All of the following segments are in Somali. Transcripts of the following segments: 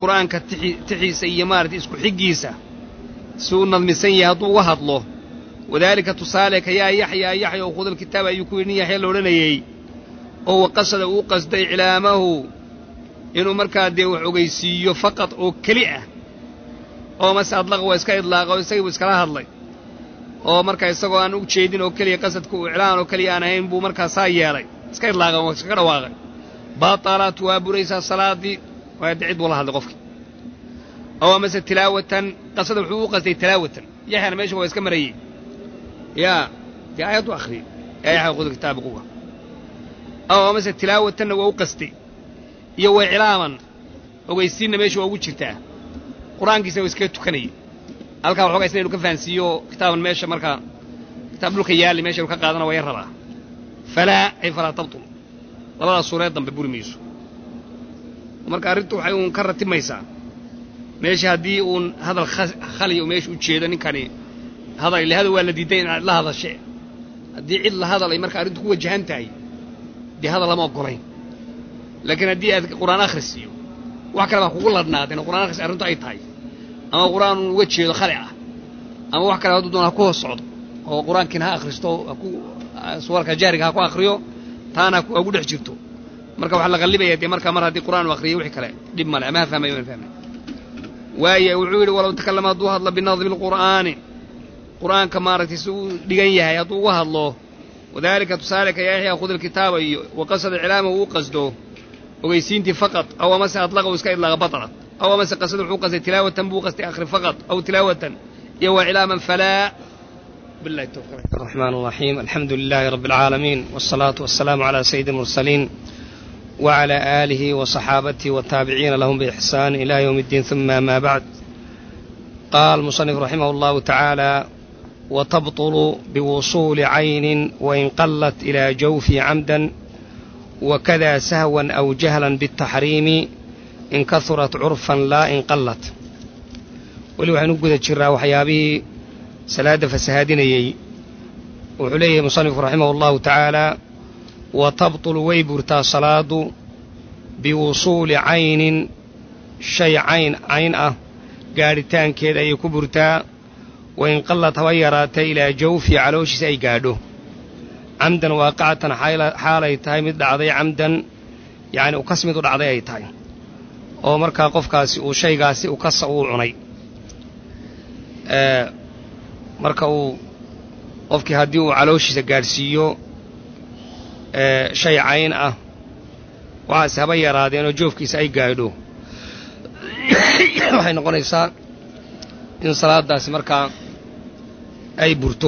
qur'aanka tixiisa iyo maaragtay isku xiggiisa si uu nadmisan yahay hadduu uga hadlo wadaalika tusaale ka yaa yaxyaa yaxya oo khudal kitaab ayuu ku yidhi nin yaxya la odhanayey oo waqasada uu qasday iclaamahu inuu markaa dee wax ogeysiiyo faqad oo keli ah oo mase adlaqa waa iska idlaaqa oo isagiibu iskala hadlay oo markaa isagoo aan u jeedin oo keliya qasadka uu iclaan oo keliya aan ahayn buu markaa saa yeelay iska idlaaqay oo iskaga dhawaaqay baatalat waa buraysaa salaaddii waa dee cid buu la hadlay qofkii oo amase tilaawatan qasada wuxuu u qasday tilaawatan yaxyana meesha waa iska marayey yaa dee aayaddu akhriyey yaa yaxya khud kitaabi quwa aw amase tilaawatanna waa u qastay iyo waa iclaaman ogeysiinna meesha waa ugu jirtaa qur-aankiisa waa iskaga tukanayay halkaa waxoogaa isna inu ka fahansiiyo kitaaban meesha markaa kitaab dhulka yaalli meesha inu ka qaadana waa yar rabaa falaa ay falaa tabtul labadaas suureed dambe buri mayso marka arrintu waxay uun ka ratimaysaa meesha haddii uun hadal khaliya u meesha u jeedo ninkani hadal ile hadal waa la diiday inaad la hadashe haddii cid la hadal ay marka arrintu ku wajahan tahay dee hadal lama oggolayn laakiin haddii aad qur'aan akhris iyo wax kale baa kugu ladhnaadeen oo qur'aan akhris arrintu ay tahay ama qur'aan uun uga jeedo khali ah ama wax kale hadduu doona ha ku hoos socdo oo qur'aankiina ha akhristo haku suwarka jaariga ha ku akhriyo taana ha ugu dhex jirto marka waxaa la qallibaya dee markaa mar haddii qur'aan u akhriyo wixii kale dhib male ama ha fahmayo aan fahmay waaye wuxuu yidhi walow takallama hadduu hadlo binadmi lqur'aani qur'aanka maaragtay si uu dhigan yahay hadduu uga hadlo wadaalika tusaaleka yaa yaxyaa khud ilkitaaba iyo waqasada iclaamahu uu qasdo ogeysiintii faqad aw amase adlaqa uu iska idlaaqa batlat aw amase qasada wuxuu qastay tilaawatan buu qastay akhri faqad aw tilaawatan iyo waa iclaaman falaa بالله التوفيق الرحمن الرحيم الحمد لله رب العالمين والصلاة والسلام على سيد المرسلين وعلى آله وصحابته والتابعين لهم بإحسان إلى يوم الدين ثم ما بعد قال المصنف رحمه الله تعالى وتبطل بوصول عين وإن قلت إلى جوف عمدا وكذا سهوا أو جهلا بالتحريم إن كثرت عرفا لا إن قلت ولو حنقذ الجرى وحيابه salaada fasahaadinayey wuxuu leeyahay musanifku raximah allahu tacaala wa tabtulu way burtaa salaadu biwusuuli caynin shay cayn cayn ah gaadhitaankeed ayay ku burtaa wa in qallad haba yaraatay ilaa jawfi calooshiisa ay gaadho camdan waaqicatan xaalay tahay mid dhacday camdan yacni ukas mid u dhacday ay tahay oo markaa qofkaasi uu shaygaasi ukasa uu cunay marka uu qofkii haddii uu calooshiisa gaadhsiiyo shay cayn ah waxaase haba yaraadeen oo joofkiisa ay gaadho waxay noqonaysaa in salaadaasi markaa ay burto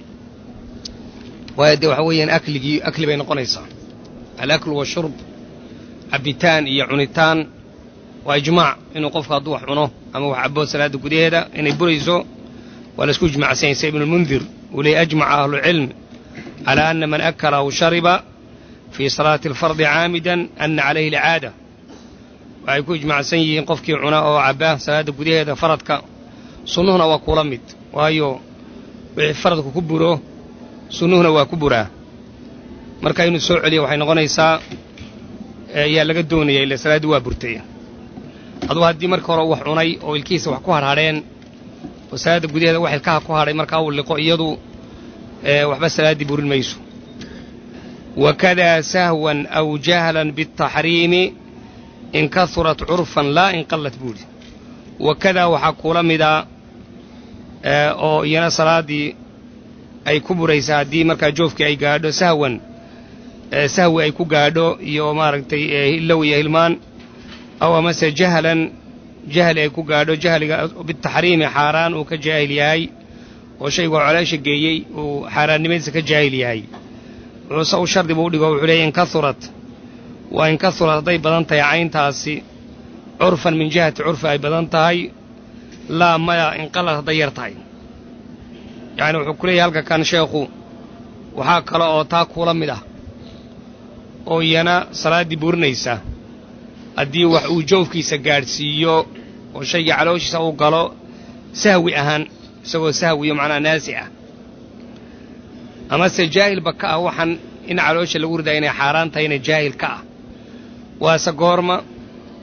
waayo dee waxa weeyaan akligii akli bay noqonaysaa alaklu washurb cabbitaan iyo cunitaan waa ijmaac inuu qofku hadduu wax cuno ama wax cabbo salaadda gudaheeda inay burayso waa la isku ijmacsanya sida ibnulmundir uu leeyay ajmaca ahlucilm calaa ana man akala aw shariba fii salaati alfardi caamidan ana calayhi alcaada waxay ku ijmacsan yihiin qofkii cuna oo cabba salaadda gudaheeda faradka sunnuhuna waa kula mid waayo wixii faradku ku buro sunnuhuna waa ku buraa marka inuu soo celiyo waxay noqonaysaa yaa laga doonaya ila salaaddii waa burtay adugu haddii marka hore wax cunay oo ilkihiisa wax ku harhadheen oo salaadda gudaheeda wax ilkaha ku hadhay markaa uu liqo iyadu waxba salaaddii burin mayso wakadaa sahwan aw jahlan biاtaxriimi in kahurat curfan laa in qallat buuri wakadaa waxaa kula mida oo iyana salaaddii ay ku buraysaa haddii markaa joofkii ay gaadho sahwan sahwi ay ku gaadho iyo maaragtay hillow iyo hilmaan aw amase jahlan jahli ay ku gaadho jahliga bitaxriimi xaaraan uu ka jaahil yahay oo shaygu colaasha geeyey uu xaaraannimadiisa ka jaahil yahay wuxuuse u shardi buu udhigo wuxuu leeyay in kahurat waa in kahurat hadday badan tahay cayntaasi curfan min jihati curfi ay badan tahay laa maya inqalad hadday yar tahay yacni wuxuu ku leeyahay halka kan sheekhu waxaa kale oo taa kula mid ah oo iyana salaaddii burinaysa haddii wax uu joofkiisa gaadhsiiyo oo shaygii calooshiisa uu galo sahwi ahaan isagoo sahwiyo macnaha naasi ah amase jaahilba ka ah waxaan in caloosha lagu ridaa inay xaaraan tahayna jaahil ka ah waase goorma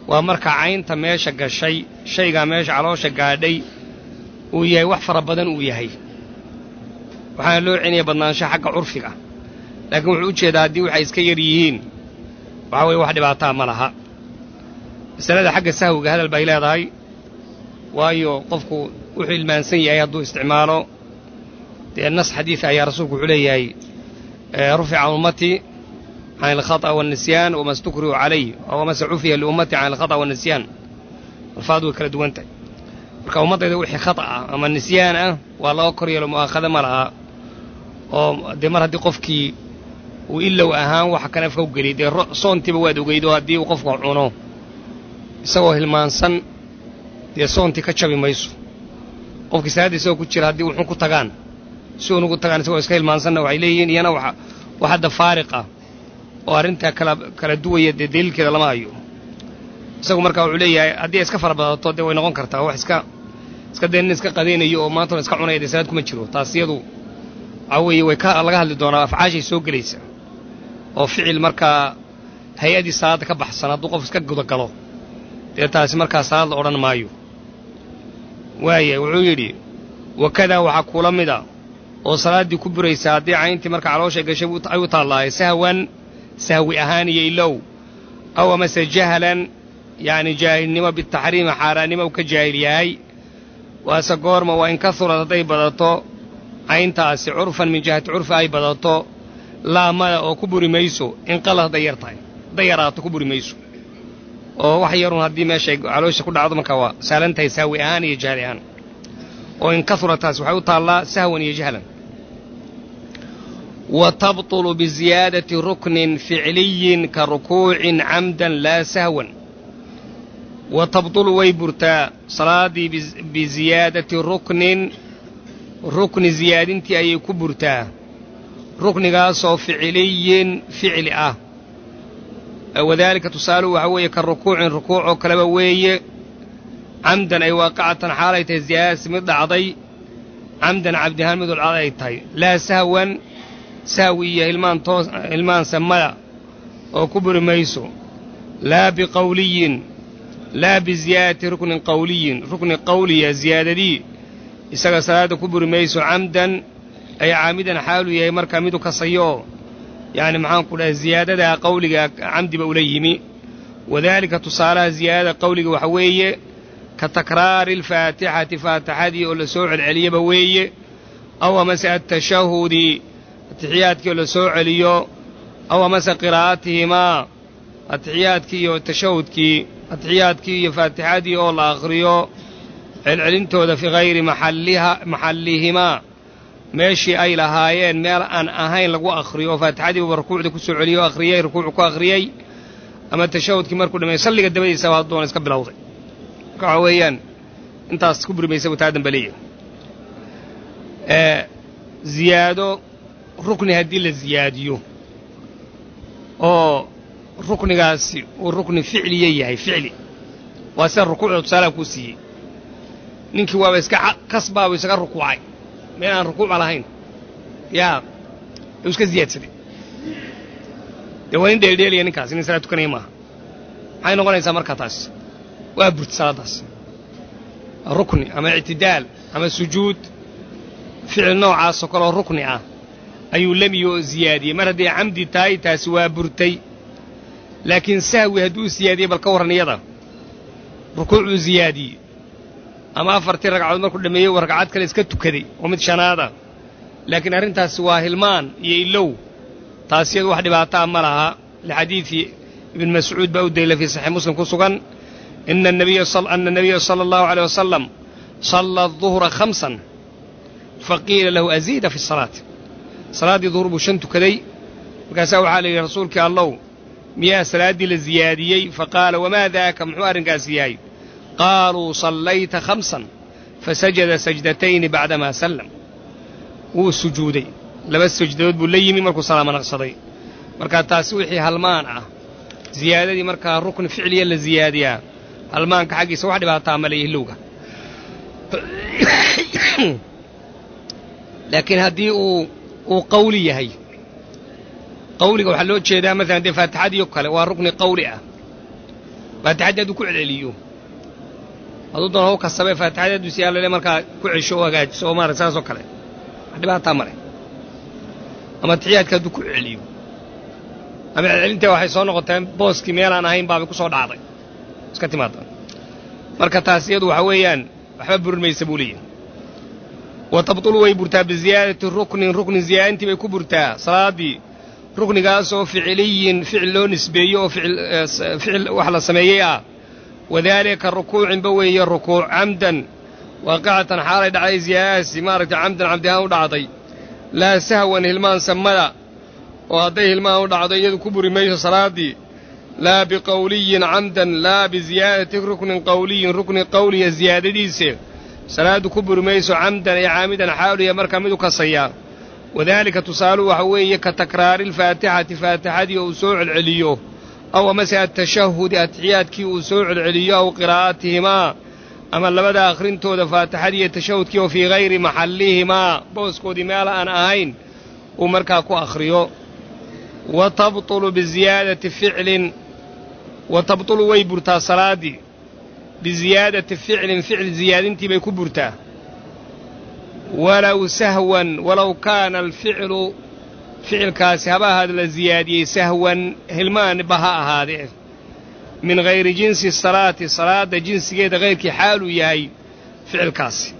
waa marka caynta meesha gashay shaygaa meesha caloosha gaadhay uu yahay wax fara badan uu yahay waxaana loo celinaya badnaansho xagga curfiga laakiin wuxuu u jeedaa haddii waxay iska yar yihiin waxaa weeye wax dhibaataa ma laha masalada xagga sahwiga hadal bay leedahay waayo qofku wuxuu ilmaansan yahay hadduu isticmaalo dee nas xadiid ayaa rasuulku wuxuu leeyahay rufica ummatii can alkhata waannisyaan wama stukrihu calayh wamase cufiya liummati can alkhata waannisyaan alfaad way kala duwan tahay marka ummaddayda wixii khata ah ama nisyaan ah waa laga kor yeelo mu'aakhado ma laha oo dee mar haddii qofkii uu ilow ahaan waxa kan afka u geliy dee soontiiba waad ogeydo haddii uu qofku cuno isagoo hilmaansan dee soontii ka jabi mayso qofkii salaadda isagoo ku jira haddii wuxuu ku tagaan si unugu tagaan isagoo iska hilmaansanna waxay leeyihiin iyana wax hadda faariqa oo arrintaa kala kala duwaya dee daliilkeeda lama hayo isagu marka wuxuu leeyahay haddii ay iska fara badato dee way noqon kartaa wax iska iska dee nin iska qadaynayo oo maantana iska cunaya dee salaad kuma jiro taas iyadu waxaa weeye way ka laga hadli doonaa afcaashay soo gelaysa oo ficil markaa hay-adii salaadda ka baxsan hadduu qof iska gudagalo dee taasi markaa salaad la odhan maayo waaya wuxuu yidhi wakadaa waxaa kula mida oo salaaddii ku buraysa haddii cayntii marka calooshay gashay ay u taallaahay sahwan sahwi ahaan iyo ilow aw amase jahlan yacni jaahilnimo bitaxriimi xaaraannimo u ka jaahil yahay waase goorma waa in ka hurad hadday badato cayntaasi curfan min jihati curfi ay badato laamada oo ku buri mayso inqalad hadday yar tahay hadday yaraato ku buri mayso oo wax yarun haddii meeshay caloosha ku dhacdo markaa waa saalan tahay sahwi ahaan iyo jahli ahaan oo in ka hurataas waxay u taallaa sahwan iyo jahlan wa tabطulu biziyaadati ruknin ficliyin ka rukuucin camdan laa sahwan wa tabطulu way burtaa salaaddii biziyaadati ruknin rukni ziyaadintii ayay ku burtaa ruknigaasoo ficiliyin ficli ah wadaalika tusaaluhu waxaa weeye ka rukuucin rukuuc oo kaleba weeye camdan ay waaqicatan xaalay tahay ziyaadasi mid dhacday camdan cabdihaan mid dhacday ay tahay laa sahwan sahwi iyo hilmaan toos hilmaan samada oo ku buri mayso laa biqawliyin laa biziyaadati ruknin qawliyin rukni qawliya ziyaadadii isaga salaadda ku buri mayso camdan ay caamidan xaaluu yahay markaa midu kasayo yacni maxaanku dhahay ziyaadadaa qawliga camdiba ula yimi wadaalika tusaalaha ziyaadada qawliga waxa weeye ka takraari alfaatixati faatixadii oo la soo celceliyaba weeye aw amase atashahudi atixiyaadkii oo la soo celiyo aw amase qiraa'atihimaa atixiyaadkii iyo tashahudkii atixiyaadkii iyo faatixadii oo la akhriyo celcelintooda fii hayri maxalliha maxallihimaa meeshii ay lahaayeen meel aan ahayn lagu akhriyo oo faatixadiibuba rukuucda ku soo celiyey oo akhriyey rukuucu ku akhriyey ama tashahudkii markuu dhameey salliga dabadiisaba haddoona iska bilowday marka waxa weeyaan intaas ku buri maysa buu taa dambe leeyahay ziyaado rukni haddii la ziyaadiyo oo ruknigaasi uu rukni ficliya yahay ficli waa sida rukuucda tusaalaha kuu siiyey ninkii waaba iska kasbaabu isaga rukuucay meel aan rukuuca lahayn yaa uu iska ziyaadsaday dee waa nin dheeldheelaya ninkaas nin salaad tukanaya maaha maxay noqonaysaa markaa taas waa burti salaaddaas rukni ama ictidaal ama sujuud ficil noocaasoo kaleoo rukni ah ayuu lemiyo oo ziyaadiyey mar hadday camdi tahay taasi waa burtay laakiin sahwi hadduu siyaadiyey bal ka warran iyada rukuucuu ziyaadiyey ama afartii ragcadood markuu dhammeeyey uu ragcad kale iska tukaday oo mid shanaada laakiin arrintaasi waa hilmaan iyo ilow taas iyadu wax dhibaataa ma laha lixadiidi ibn mascuud baa u daliila fii saxiix muslim ku sugan ina anabiya ana nabiya sala allahu aleyh wasalam salla aduhra khamsan faqiila lahu aziida fi salaati salaaddii duhur buu shan tukaday markaasaa waxaa la yidhi rasuulkii allow miyaa salaaddii la ziyaadiyey faqaala wamaa daaka muxuu arrinkaasi yahay qaaluu sallayta khamsan fasajada sajdatayni bacdamaa sallam wuu sujuuday laba sajdadood buu la yimi markuu salaama naqsaday markaa taasi wixii halmaan ah ziyaadadii markaa rukni ficliya la ziyaadiyaa halmaanka xaggiisa wax dhibaataa ma leeyahi lowga laakiin haddii uu uu qawli yahay qawliga waxaa loo jeedaa maalan dee faatixadiio kale waa rukni qawli ah faatixaddii hadduu ku celceliyo hadduu doona u kasabee faatixadii hadduu si allale markaa ku cesho o hagaajiso oo maarata saasoo kale wax dhibaataa male ama tixiyaadka hadduu ku celiyo ama celcelinta waxay soo noqoteen booskii meelaan ahayn baabay ku soo dhacday iska timaada marka taas iyadu waxa weeyaan waxba burin maysa buu leeyahy wa tabtulu way burtaa biziyaadati ruknin ruknin ziyaadintii bay ku burtaa salaaddii ruknigaasoo ficiliyin ficil loo nisbeeyo oo ficil wax la sameeyey ah wadaalika rukuucinba weeye rukuuc camdan waaqicatan xaalay dhacday ziyaadadaasi maaragtay camdan cabdihaan u dhacday laa sahwan hilmaan samada oo hadday hilmaan u dhacdo iyadu ku buri mayso salaaddii laa biqowliyin camdan laa biziyaadati ruknin qowliyin rukni qowliya ziyaadadiise salaaddu ku buri mayso camdan ee caamidan xaaluya markaa mid u kasaya wadaalika tusaaluhu waxa weeye ka takraari alfaatixati faatixadii oo uu soo celceliyo aw amase atashahudi atixiyaadkii uu soo celceliyo aw qiraa'atihimaa ama labada akhrintooda faatixadii iyo tashahudkii oo fii hayri maxallihimaa booskoodii meel aan ahayn uu markaa ku akhriyo wa tabtulu biziyaadati ficlin wa tabtulu way burtaa salaaddii biziyaadati ficlin ficil ziyaadintii bay ku burtaa walow sahwan walow kaana alficlu ficilkaasi haba ahaada la ziyaadiyey sahwan hilmaanba ha ahaadee min hayri jinsi salaati salaadda jinsigeeda hayrkii xaaluu yahay ficilkaasi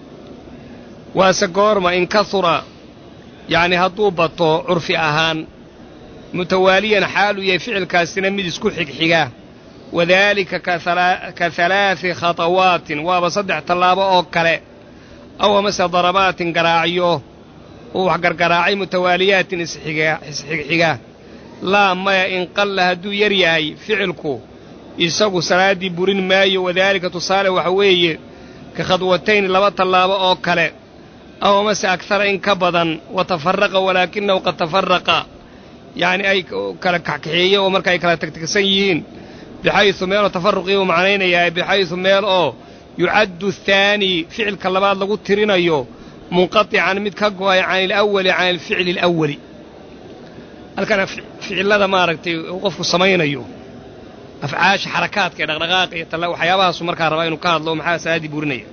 waase goorma in kahura yacni hadduu bato curfi ahaan mutawaaliyan xaaluu yahay ficilkaasina mid isku xigxiga wadaalika ka halaadi khatawaatin waaba saddex tallaabo oo kale aw amase darabaatin garaacyo uu wax gargaraacay mutawaaliyaatin isxigxiga laa maya in qalla hadduu yar yahay ficilku isagu salaaddii burin maayo wadaalika tusaale waxa weeye ka khadwatayn laba tallaabo oo kale aw amase agtara in ka badan wa tafaraqa walaakinahu qad tafaraqa yacni ay kala kaxkaxeeye oo marka ay kala tagtagsan yihiin bixaysu meeloo tafaruqii uu macnaynayaa bixaysu meel oo yucaddu athaani ficilka labaad lagu tirinayo munqatican mid ka go'ay can ilawali can alficli alawali halkana ficillada maaragtay uu qofku samaynayo afcaasha xarakaadka ee dhaqdhaqaaqa iyo talla waxyaabahaasu markaa rabaa inuu ka hadlo maxaa salaaddii burinaya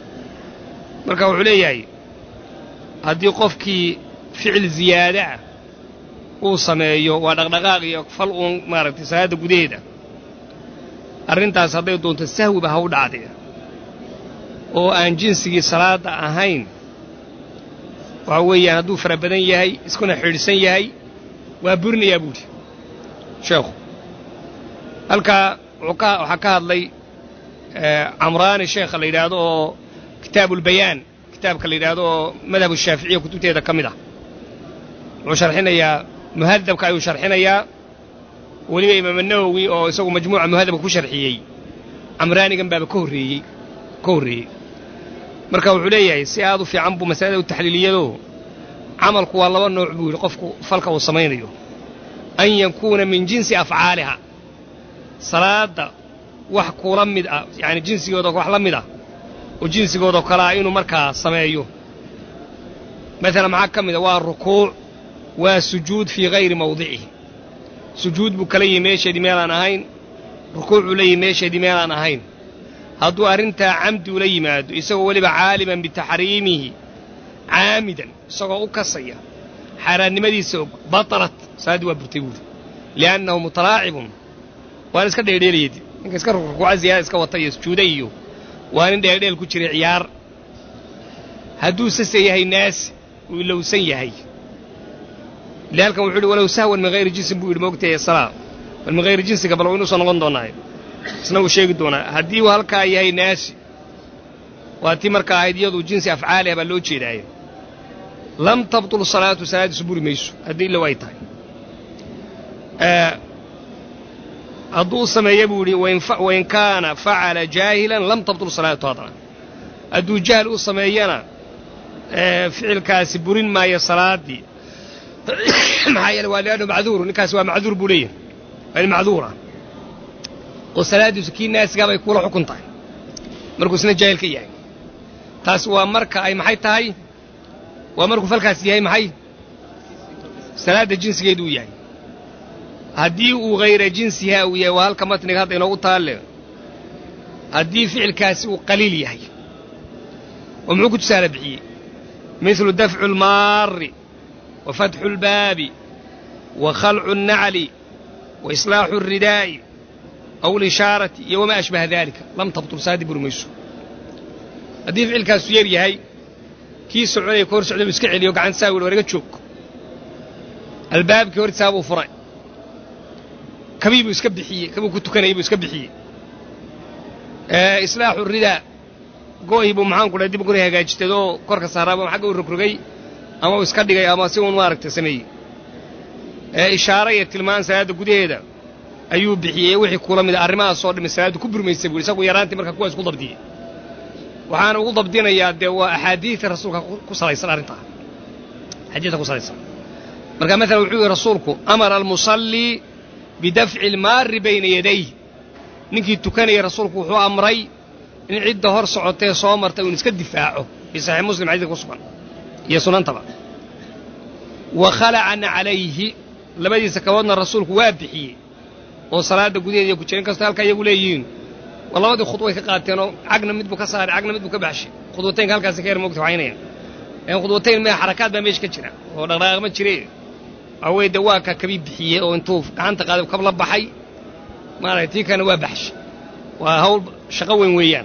marka wuxuu leeyahay haddii qofkii ficil ziyaada ah uu sameeyo waa dhaqdhaqaaq iyo fal uun maaragtay salaadda gudaheeda arrintaas hadday doonto sahwiba ha u dhacdee oo aan jinsigii salaadda ahayn waxa weeyaan hadduu fara badan yahay iskuna xidhsan yahay waa burinayaa buuhi sheekhu halkaa waxaa ka hadlay camraani sheekha la yidhaahdo oo kitaabulbayaan kitaabka la yidhaahdo oo madhab shaaficiya kutubteeda ka mid ah wuxuu sharxinayaa muhadabka ayuu sharxinayaa weliba imaam nawowi oo isagu majmuuca muhadabka ku sharxiyey camraanigan baaba ka horreeyey ka horreeyey marka wuxuu leeyahay si aad u fiican buu masalada u taxliiliyado camalku waa laba nooc buu yidhi qofku falka uu samaynayo an yakuuna min jinsi afcaaliha salaadda wax kula mid ah yacani jinsigooda wax la mid ah oo jinsigoodao kale ah inuu markaa sameeyo maalan maxaa ka mid a waa rukuuc waa sujuud fii hayri mawdicihi sujuud buu kala yihi meesheedii meelaan ahayn rukuucuu la yihi meesheedii meelaan ahayn hadduu arrintaa camdi ula yimaado isagoo weliba caaliman bitaxriimihi caamidan isagoo u kasaya xaaraannimadiisa og batalat salaaddii waa burtay buuri li'annahu mutalaacibun waan iska dheeldheelayad ninka iska rukuuca ziyaada iska wata iyo sujuuda iyo waa nin dheeldheel ku jiray ciyaar hadduu sase yahay naasi uu ilowsan yahay ile halkan wuxuu uhi walow sahwan min hayri jinsin buu yidhi moogtahay salaa bal min hayri jinsiga bal waynu soo noqon doonaaye isna uu sheegi doonaa haddii uu halkaa yahay naasi waa tii markaa ahayd iyadu jinsi afcaaliha baa loo jeedaaye lam tabtul salaatu salaaddiisu buri mayso haddii ilow ay tahay hadduu sameeya buu yidhi wain kaana facala jaahilan lam tabtul salaatu haddana hadduu jahl u sameeyana ficilkaasi burin maayo salaaddii maxaa yeele waa liannu macduur ninkaasi waa macduur buu leeyahay waa nin macduura oo salaaddiisu kii naasigaa bay kuula xukun tahay markuu isna jaahil ka yahay taas waa marka ay maxay tahay waa markuu falkaas yahay maxay salaadda jinsigeedu uu yahay haddii uu hayra jinsihaa uu yahay waa halka matniga hadda inoogu taalle haddii ficilkaasi uu qaliil yahay oo muxuu ku tusaale bixiyey midlu dafcu almaari wa fatxu اlbaabi wa khalcu الnacli wa islaaxu الridaa'i aw اlishaarati iyo wamaa ashbaha dalika lam tabtul saadi buri mayso haddii ficilkaasu yar yahay kii soconaya ka hor socda buu iska celiyo gacanta saa wili war iga joog albaabkii hortisaa buu furay kabii buu iska bixiyey kabuu ku tukanayay buu iska bixiyey islaaxu ridaa go'hii buu maxaan ku dhahay dib guri hagaajitay oo korka saaraaba xagga u rogrogay ama uu iska dhigay ama si uun maaragta sameeyey ishaaro iyo tilmaan salaadda gudaheeda ayuu bixiyey wixii kula mida arrimahaasoo dhami salaaddu ku burmaysay buu isagu yaraantii marka kuwaas ku dabdiyey waxaana ugu dabdinayaa dee waa axaadiidta rasuulka ku salaysan arrintaa axaadiidta ku salaysan marka maalan wuxuu yihi rasuulku amara almusallii bidafci almaari bayna yaday ninkii tukanaya rasuulku wuxuu amray in cidda hor socotee soo martay uun iska difaaco fii saxiix muslim xadiidka ku sugan iyo sunantaba wa khalacana calayhi labadiisa kaboodna rasuulku waa bixiyey oo salaadda gudaheeda iyo ku jira in kastoo halkaa iyagu leeyihiin waa labadii khudway ka qaateenoo cagna mid buu ka saaray cagna mid buu ka baxshay khudwataynka halkaasi ka yar moogta waxaynayaan khudwatayn mea xarakaad baa meesha ka jira oo dhaqdhaqaaq ma jire waxaa weye dee waa ka kabii bixiyey oo intuu gacanta qaaday kab la baxay maaragtay tii kalena waa baxshay waa hawl shaqo weyn weeyaan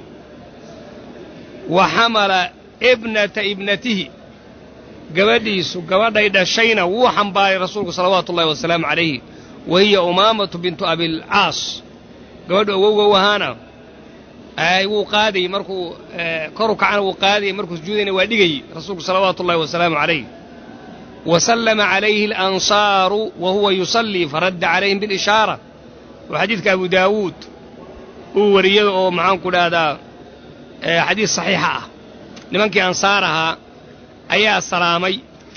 wa xamala ibnata ibnatihi gabadhiisu gabadhay dhashayna wuu xambaaray rasuulku salawaatu ullahi wasalaamu calayhi wa hiya umaamatu bintu abilcaas gabadhu awowgow ahaana wuu qaadayey markuu koru kacana wuu qaadayey markuu sujuudayna waa dhigayey rasuulku salawaatu ullahi wasalaamu calayh wa sallama calayhi alansaaru wa huwa yusallii faradda calayhim bilishaara oo xadiidka abu daawuud uu wariyada oo maxaanku dhahdaa xadiis saxiixa ah nimankii ansaar ahaa ayaa salaamay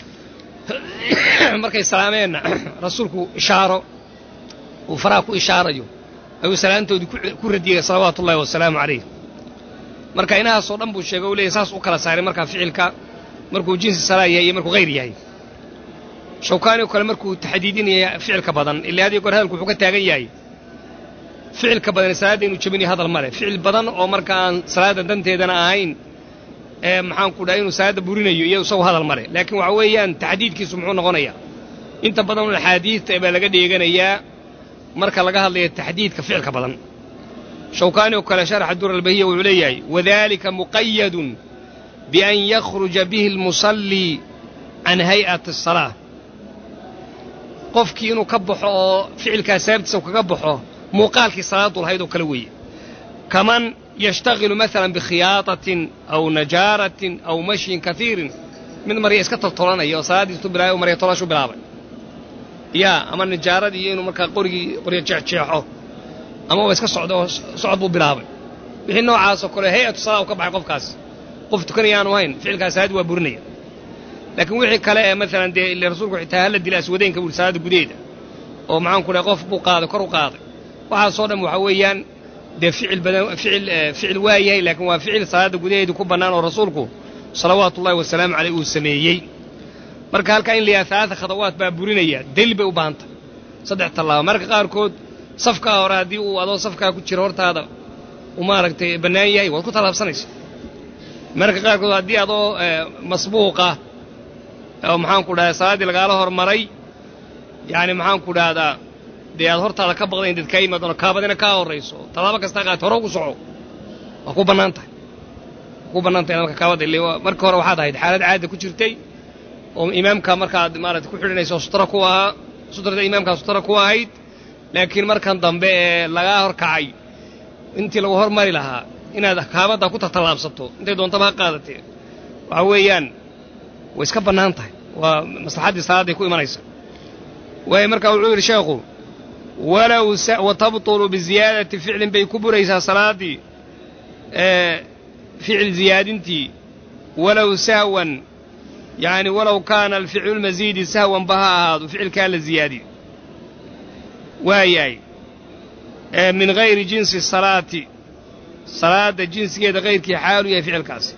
markay salaameenna rasuulku ishaaro uu faraha ku ishaarayo ayuu salaantoodii ku radiyey salawaatu ullahi wasalaamu calayh marka inahaasoo dhan buu sheegay u leeyahy saas u kala saaray markaa ficilka markuu jinsi salaa yahay iyo markuu hayr yahay shawkaani oo kale markuu taxdiidinaya ficilka badan ilaa hadiyo goor hadalku wuxuu ka taagan yahay ficilka badan salaadda inuu jebinayo hadal ma leh ficil badan oo marka aan salaadda danteedana ahayn ee maxaanku dhahay inuu salaadda burinayo iyo isagu hadal ma leh laakiin waxa weeyaan taxdiidkiisu muxuu noqonayaa inta badan un axaadiidta baa laga dheeganayaa marka laga hadlayo taxdiidka ficilka badan shawkaani oo kale sharaxa dur albahiya wuxuu leeyahay wadalika muqayadun bian yakhruja bihi almusallii can hay'ati asalaa qofkii inuu ka baxo oo ficilkaa sababtiisa kaga baxo muuqaalkii salaadu lahayd oo kale weeye kaman yashtagilu maalan bikhiyaadatin aw najaaratin aw mashyin kaiirin mid marya iska toltolanaya oo salaaddiistu bilaabay oo marya tolashu bilaabay yaa ama najaaradii iyo inuu markaa qorigii qoryo jeexjeexo ama waa iska socda oo socod buu bilaabay wixii noocaasoo kale hay-atu salaa u ka baxay qofkaas qof tukanaya aanu hayn ficilkaas salaaddi waa burinaya laakiin wixii kale ee maalan dee ile rasuulku xitaa hala dila aswadeynka buu salaadda gudaheeda oo maxaanku dhahay qof buu qaaday kor u qaaday waxaasoo dhan waxa weeyaan dee ficil badan ficil ficil waa yahay laakiin waa ficil salaadda gudaheedii ku bannaan oo rasuulku salawaatu ullahi wasalaamu caleyh uu sameeyey marka halkaa in la yahay alaata khadawaad baa burinaya daliil bay u baahantay saddex tallaabo marka qaarkood safkaa hore haddii uu adoo safkaa ku jiro hortaada uu maaragtay bannaan yahay waad ku tallaabsanaysa marka qaarkood haddii adoo masbuuqa oo maxaanku dhahdaa salaaddii lagaala hormaray yacni maxaanku dhahdaa dee aad hortaada ka baqdayn dad kaa yimaadano kaabadina kaa horrayso tallaabo kastaa qaat hore ugu soco waa ku bannaan tahay waa ku bannaan tahay marka kaabadda ile marka hore waxaad ahayd xaalad caada ku jirtay oo imaamka markaad maarata ku xidhanayso sutra ku ahaa sutrada imaamkaa sutra ku ahayd laakiin markan dambe ee lagaa horkacay intii lagu hormari lahaa inaad kaabadda ku tatallaabsato intay doontaba ha qaadatee waxa weeyaan way iska bannaan tahay waa maslaxaddii salaadday ku imanaysa waayo markaa wuxuu yidhi sheekhu walow wa tabtulu biziyaadati ficlin bay ku buraysaa salaaddii ficil ziyaadintii walow sahwan yacni walow kaana alficlu lmasiidi sahwan ba ha ahaado ficilkaa la ziyaadiyo waayahay min hayri jinsi salaati salaadda jinsigeeda hayrkii xaalu yahay ficilkaasi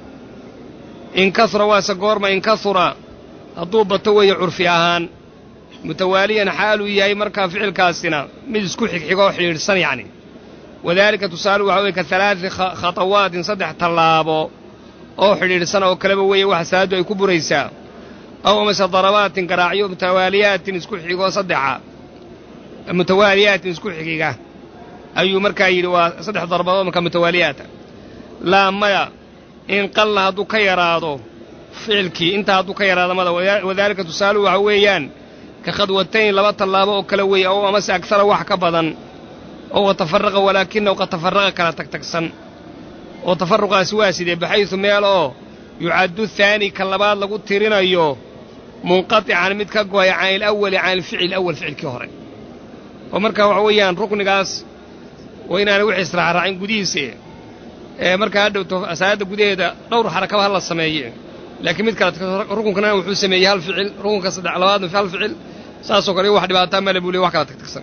in kahura waase goorma in kahura hadduu bato weeye curfi ahaan mutawaaliyan xaaluu yahay markaa ficilkaasina mid isku xigxigo oo xidhiidhsan yacni wadaalika tusaale waxa weye ka halaadi khatawaatin saddex tallaabo oo xidhiidhsan oo kaleba weeye waxa salaaddu ay ku buraysaa aw amase darabaatin garaacyo mutawaaliyaatin isku xigoo saddexa mutawaaliyaatin isku xigiga ayuu markaa yidhi waa saddex darbadood markaa mutawaaliyaata laa maya in qalla hadduu ka yaraado ficilkii intaa hadduu ka yaraado mada wadaalika tusaaluhu waxa weeyaan ka khadwatayn laba tallaabo oo kale weeye ow amase agtara wax ka badan oo watafaraqa walaakinahu qad tafaraqa kala tagtagsan oo tafaruqaasi waa sidee baxaysu meel oo yucaddu haani ka labaad lagu tirinayo munqatican mid ka go'ay can ilawali can ilficil awal ficilkii hore oo markaa waxa weeyaan ruknigaas waa inaanay wix israacraacin gudihiisa ee markaa hadhowto salaadda gudaheeda dhowr xarakaba ha la sameeye laakiin mid kale rukunkana wuxuu sameeyey hal ficil rukunka saddex labaadna hal ficil saasoo kale wax dhibaataa male buu ley wax kala tagtagsan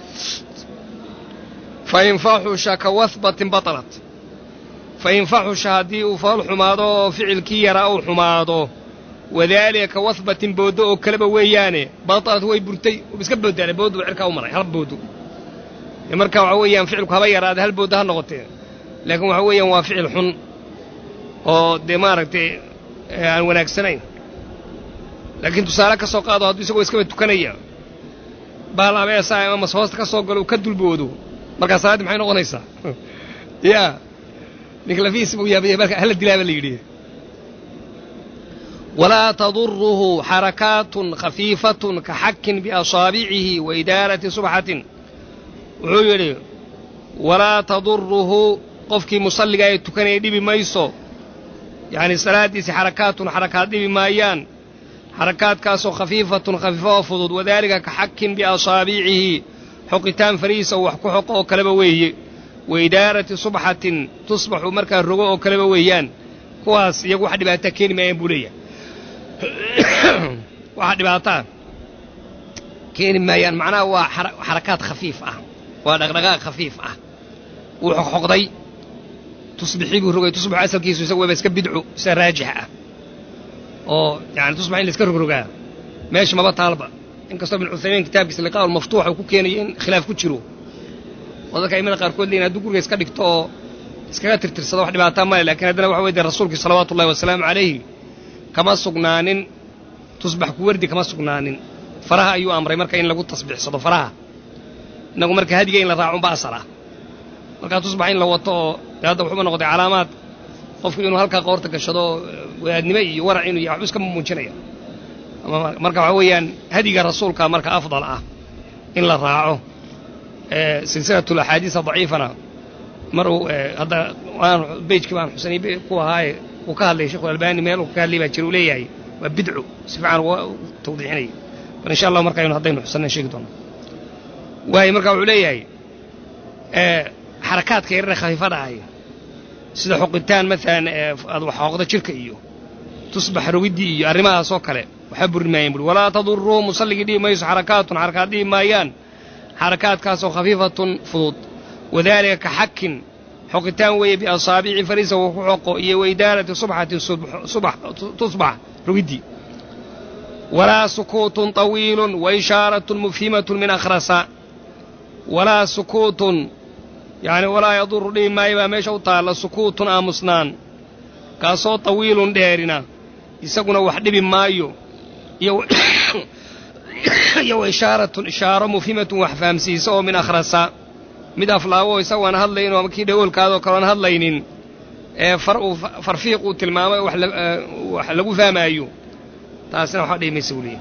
fain faxusha ka wahbatin batalat fain faxusha haddii uu fool xumaado oo ficilkii yaraa uu xumaado wadaalika ka wahbatin booddo oo kaleba weeyaane batalat way burtay iska boodaane booddu cirkaa u maray hal booddo marka waxa weeyaan ficilku haba yaraade hal booddo ha noqotee laakiin waxa weeyaan waa ficil xun oo dee maaragtay aan wanaagsanayn laakiin tusaale ka soo qaado hadduu isagoo iskaba tukanaya baal abeesa ama mas hoosta ka soo galo uu ka dulboodo markaa salaaddii maxay noqonaysaa yaa ninka lafihiisa buu yaabaya marka hala dilaaba la yidhi walaa taduruhu xarakaatun khafiifatun ka xakin biasaabicihi wa idaarati subxatin wuxuu yidhi walaa taduruhu qofkii musalliga ee tukanaya dhibi mayso yacni salaaddiisi xarakaatun xarakaad dhibi maayaan xarakaadkaasoo khafiifatun khafiifa oo fudud wadaalika ka xakin biasaabicihi xoqitaan farihiisa uu wax ku xoqo oo kaleba weeye wa idaarati subxatin tusbaxu markaa rogo oo kaleba weeyaan kuwaas iyagu wax dhibaataa keeni maayaan buu leeyahay waxa dhibaataa keeni maayaan macnaha waa xarakaad khafiif ah waa dhaqdhaqaaq khafiif ah wuu xoqxoqday tusbixii buu rogay tusbaxu asalkiisu isagu waba iska bidcu sida raajix ah oo yani tusbax in la iska rogrogaa meesha maba taalba inkastoo ibn cuthaymiin kitaabkiisa liqaa ulmaftuuxa uu ku keenayo in khilaaf ku jiro oo dadka aimada qaarkood leeyihin hadduu guriga iska dhigto oo iskaga tirtirsado wax dhibaataa male lakin haddana waxa wey dee rasuulkii salawaatu ullahi wasalaamu calayhi kama sugnaanin tusbax ku wardi kama sugnaanin faraha ayuu amray marka in lagu tasbiixsado faraha innagu marka hadiga in la raacunba asal ah markaa tusbax in la wato oo dee hadda wuxuuba noqday calaamaad qofku inuu halkaa qoorta gashado wadaadnimo iyo warac inuu yahay waxbu iska muujinaya marka waxa weeyaan hadiga rasuulka marka afdal ah in la raaco silsilatu axaadiisa daciifana mar uu hadda waan bejkii baan xusanay ku ahaaye uu ka hadlay sheekhu albani meel uu ka hadlay baa jira uu leeyahay waa bidcu si fiican uga tawdiixinaya bal insha allah marka aynu haddaynu xusannayn sheegi doono waayo marka wuxuu leeyahay xarakaadka yarare khafiifada ahay sida xoqitaan maalan aad wax xooqda jirka iyo tusbax rogiddii iyo arrimahaasoo kale waxaa burri maayaan buuri walaa taduruhu musalligii dhihi mayso xarakaatun xarakaad dhihi maayaan xarakaadkaasoo khafiifatun fudud wadaalika ka xakin xoqitaan weeye biasaabici fariisa uu ku xoqo iyo waidaalati subxatin tusbax rogiddii walaa sukuutun طawiilun wa ishaaratun mufhimatun min akhrasa walaa sukuutun yacni walaa yaduru dhihi maayo baa meesha u taalla sukuutun aamusnaan kaasoo tawiilun dheerina isaguna wax dhibi maayo iyo wa ishaaratun ishaaro mufhimatun wax fahamsiisa oo min akhrasa mid aflaawo isagu aan hadlayn oo kii dhagoolkaadoo kale aan hadlaynin ee far uu farfiiq uu tilmaamay wax lagu fahmaayo taasina waxba dhihi maysa buu leeyahy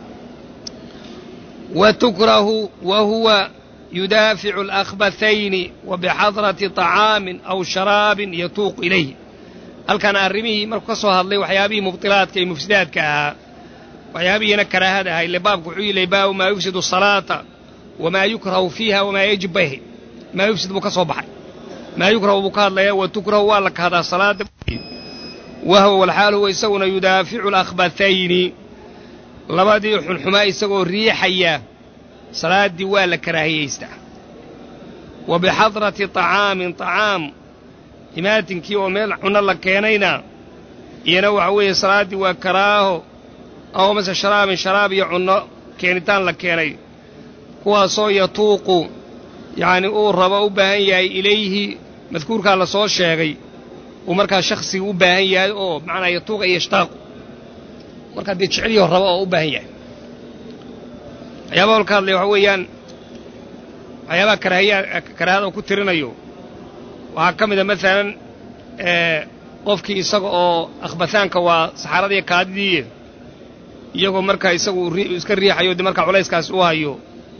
wa tukrahu wa huwa yudaaficu alakbathayni wa bixadrati طacaamin aw sharaabin yatuuqu ilayh halkan arrimihii markuu ka soo hadlay waxyaabihii mubtilaadka iyo mufsidaadka ahaa waxyaabihiina karaahada ahaa ile baabku wuxuu yilay baabu maa yufsidu salaata wamaa yukrahu fiiha wamaa yajib bayhi maa yufsid buu ka soo baxay maa yukrahu buu ka hadlayaa wa tukrahu waa la kahdaa salaada wahwa walxaal huwa isaguna yudaaficu alakhbathayni labadii xunxumaa isagoo riixaya salaaddii waa la karaahiyaystaa wa bixadrati طacaamin طacaam imaatinkii oo meel cunno la keenayna iyana waxa weeye salaaddii waa karaaho aw mase sharaabin sharaab iyo cunno keenitaan la keenay kuwaasoo yatuuqu yacni uu rabo u baahan yahay ilayhi madkuurkaa la soo sheegay uu markaa shakhsiga u baahan yahay oo macnaa yatuuqa iyo ishtaaqu markaa dee jeceliyo rabo oo u baahan yahay waxyaabaha halka hadlaya waxa weeyaan waxyaabaha karaahiyaa karaahada uu ku tirinayo waxaa ka mid a maalan qofkii isaga oo akhbataanka waa saxaaradiiyo kaadidii iyagoo markaa isagu iska riixayo dee markaa culayskaasi u hayo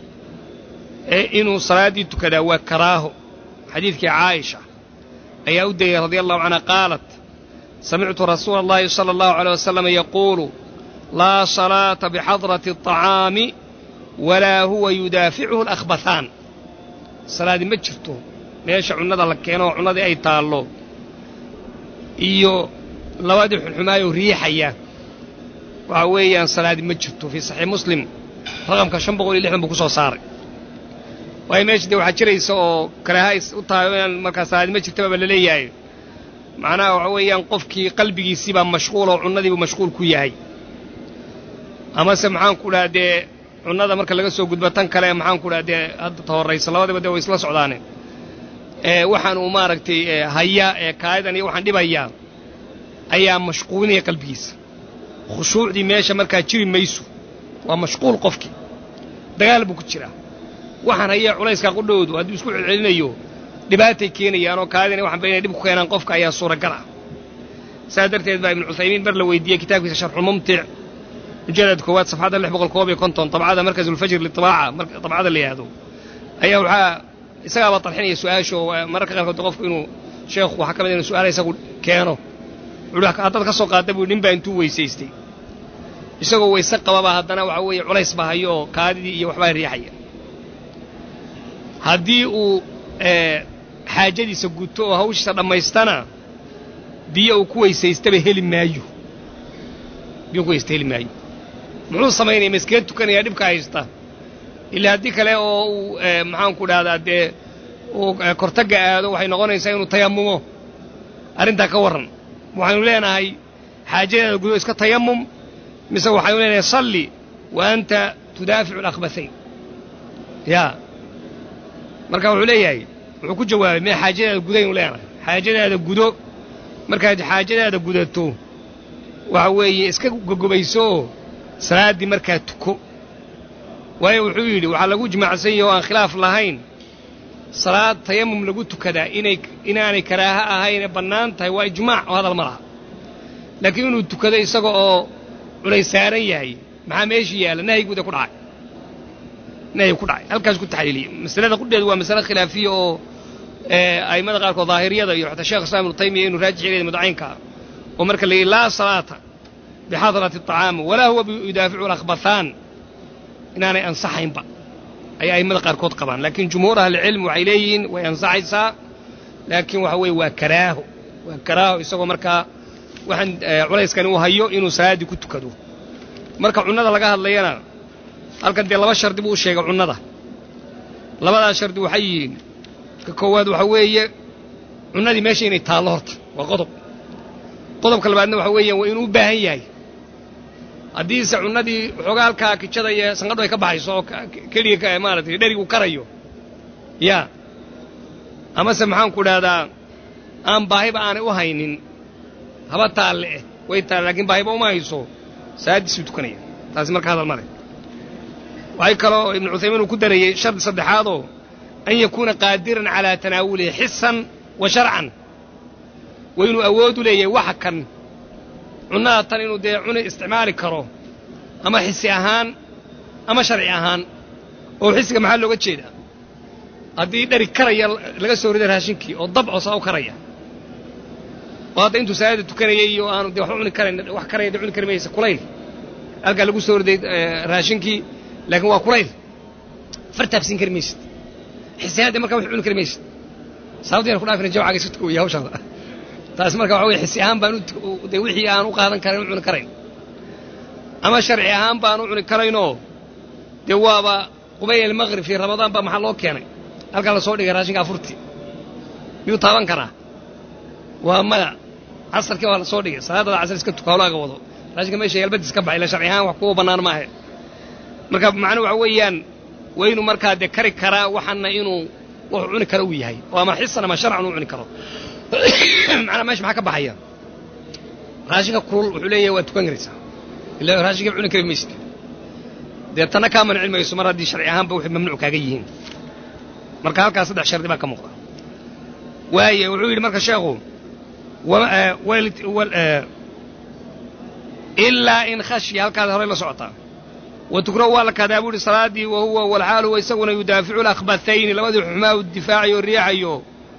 inuu salaaddii tukadaa waa karaaho xadiidkii caaisha ayaa u degay radia allahu canha qaalat samictu rasuula allahi sala allahu aleyh wasalam yaquulu laa salaata bixadrati aطacaami walaa huwa yudaaficuhu alakhbathaan salaadi ma jirto meesha cunnada la keeno oo cunnadii ay taallo iyo labadii xunxumaayoo riixaya waxa weeyaan salaadi ma jirto fii saxiix muslim raqamka shan boqol iyo lixdan buu ku soo saaray waayo meesha dee waxaa jiraysa oo karaaha u tahay inaan markaa salaadi ma jirtababa la leeyahay macnaha waxa weeyaan qofkii qalbigiisii baa mashquul oo cunnadiibuu mashquul ku yahay amase maxaanku dhaha dee cunnada marka laga soo gudbo tan kale maxaanku dhaha dee hadda ta horraysa labadiba dee way isla socdaane ee waxaan uu maaragtay hayaa ee kaayadan iyo waxaan dhibayaa ayaa mashquulinaya qalbigiisa khushuucdii meesha markaa jiri mayso waa mashquul qofkii dagaal buu ku jiraa waxaan hayaa culayskaa qudhowdu hadduu isku celcelinayo dhibaatay keenayaan oo kaadina waxanba inay dhib ku keenaan qofka ayaa suuragal ah saas darteed baa ibnu cuthaymiin bar la weydiiyey kitaabkiisa sharxulmumtic mujalad koowaad safxadda lix boqol koob iyo konton dabcada markasulfajr litibaaca dabcada la yidhaahdo ayaa waxaa isagaaba tarxinaya su-aasho mararka qaarkood qofku inuu sheekhu waxaa ka mid inu su-aala isagu keeno wuxuu haddaad ka soo qaadda buu nin baa intuu weysaystay isagoo weyse qababa haddana waxa weeye culays baa hayo oo kaadidii iyo waxbaa riixaya haddii uu xaajadiisa guto oo hawshiisa dhammaystana biyo uu ku weysaystaba heli maayo biyo ku weysta heli maayo muxuu samaynaya maskee tukanaya dhibka haysta ilaa haddii kale oo uu maxaanku dhahdaa dee uu kortagga aado waxay noqonaysaa inuu tayamumo arrintaa ka warran waxaynu leenahay xaajadeeda gudo iska tayamum mise waxaynu leenahay salli wa anta tudaaficu alakhbathayn yaa marka wuxuu leeyahay wuxuu ku jawaabay mee xaajadaada gudaynu leenahay xaajadaada gudo markaad xaajadaada gudato waxa weeye iska gogobaysooo salaaddii markaa tuko waayo wuxuu yidhi waxaa lagu jimacsan yahe oo aan khilaaf lahayn salaad tayamum lagu tukadaa inay inaanay karaaha ahayn ee bannaan tahay waa ijmaac oo hadal ma laha laakiin inuu tukado isaga oo culays saaran yahay maxaa meeshii yaalla nahyiguuda ku dhacay nahyi ku dhacay halkaas ku taxliiliyey masalada qudheedu waa masale khilaafiya oo a'immada qaarkood daahiriyada iyo xataa sheekh islam ibnu taymiya inuu raajix yeelay mudcaynka oo marka la yidhi laa salaata bixadrati aطacaam walaa huwa yudaaficu alakhbathaan inaanay ansaxaynba ayay a'immada qaarkood qabaan laakiin jumhuur ahlicilm waxay leeyihiin way ansaxaysaa laakiin waxa weeye waa karaaho waa karaaho isagoo markaa waxaan culayskani uu hayo inuu salaaddii ku tukado marka cunnada laga hadlayana halkan dee laba shardi buu u sheegay cunnada labadaas shardi waxay yihiin ka koowaad waxa weeye cunnadii meesha inay taallo horta waa qodob qodobka labaadna waxa weeyaan waa inuu u baahan yahay haddiise cunnadii waxoogaa halkaa kijada iyo sanqadhu ay ka baxayso oo keliga maaratay dherigu karayo yaa amase maxaanku dhahdaa aan baahiba aanay u haynin haba taalle eh way taalle lakiin baahiba uma hayso salaaddiisuu tukanaya taasi marka hadal male waxay kaloo ibnu cuthaymiin uu ku darayey shardi saddexaadoo an yakuuna qaadiran calaa tanaawulihi xisan wa sharcan waa inuu awood u leeyahay waxa kan cunnada tan inuu dee cuni isticmaali karo ama xisi ahaan ama sharci ahaan oo xisiga maxaa looga jeedaa haddii dheri karaya laga soo riday raashinkii oo dabco saa u karaya oo hadda intuu salaada tukanayay iyo aanu dee wax u cuni karayn wax karaya dee cuni kari maysa kulayl halkaa lagu soo riday raashinkii laakiin waa kulayl far taabsin kari maysid xisihaan dee markaa wax cuni kari maysid sababta yaan ku dhaafina jawcaga iska tukawaya hawshaada taas marka waxa weye xisi ahaan baan dee wixii aan u qaadan karayn u cuni karayn ama sharci ahaan baan u cuni karaynoo dee waaba qubayl almaqrib fii ramadaan baa maxaa loo keenay halkaa la soo dhigay raashinka afurtii miyuu taaban karaa waa maya casarkii waa la soo dhigay salaadada casar iska tuka hawlaaga wado raashinka meesha yalbadiis ka baxay ila sharci ahaan wax kuwa bannaan maahe marka macnuu waxa weeyaan waa inuu markaa dee kari karaa waxana inuu wuxuu cuni karo uu yahay oo ama xisan ama sharcan uu cuni karo macnaa meesha maxaa ka baxaya raashinka kulul wuxuu leeyahay waa tukan karaysaa illa raashinka cuni kari maysid dee tanna kaa manci mayso mar haddii sharci ahaanba waxay mamnuuc kaaga yihiin marka halkaas saddex shardi baa ka muuqda waaye wuxuu yidhi marka sheekhu ilaa in khashya halkaas horey la socotaa wa tukrahu waa la kaadaa buu ihi salaaddii wa huwa walxaal huwa isaguna yudaaficu lakhbathayni labadii xumaa u difaacayo o riixayo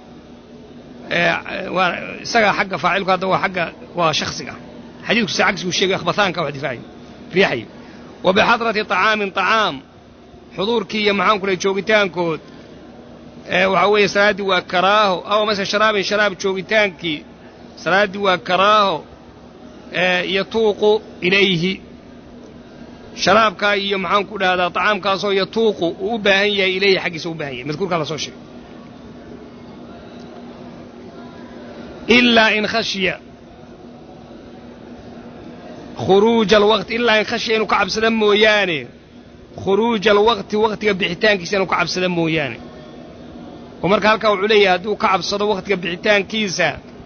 isagaa xagga faacilku hadda waa agga waa shaksiga xadiidkusa cagsigu sheegay akhbathaanka wax difaacayo riixayo wa bixadrati طacaamin طacaam xuduurkii iyo maxaan ku lay joogitaankood waxaa weeye salaaddii waa karaaho aw mase sharaabin sharaab joogitaankii salaaddii waa karaaho yatuuqu ilayhi sharaabkaa iyo maxaan ku dhahdaa طacaamkaasoo yatuuqu uu u baahan yahay ilayhi xaggiisa u bahan yahay madkuurkaa la soo sheegay ilaa in khashya khuruuja alwaqti ilaa in khashya inuu ka cabsada mooyaane khuruuja alwaqti waqtiga bixitaankiisa inuu ka cabsada mooyaane oo marka halkaa wuxuu leeyahay hadduu ka cabsado waqtiga bixitaankiisa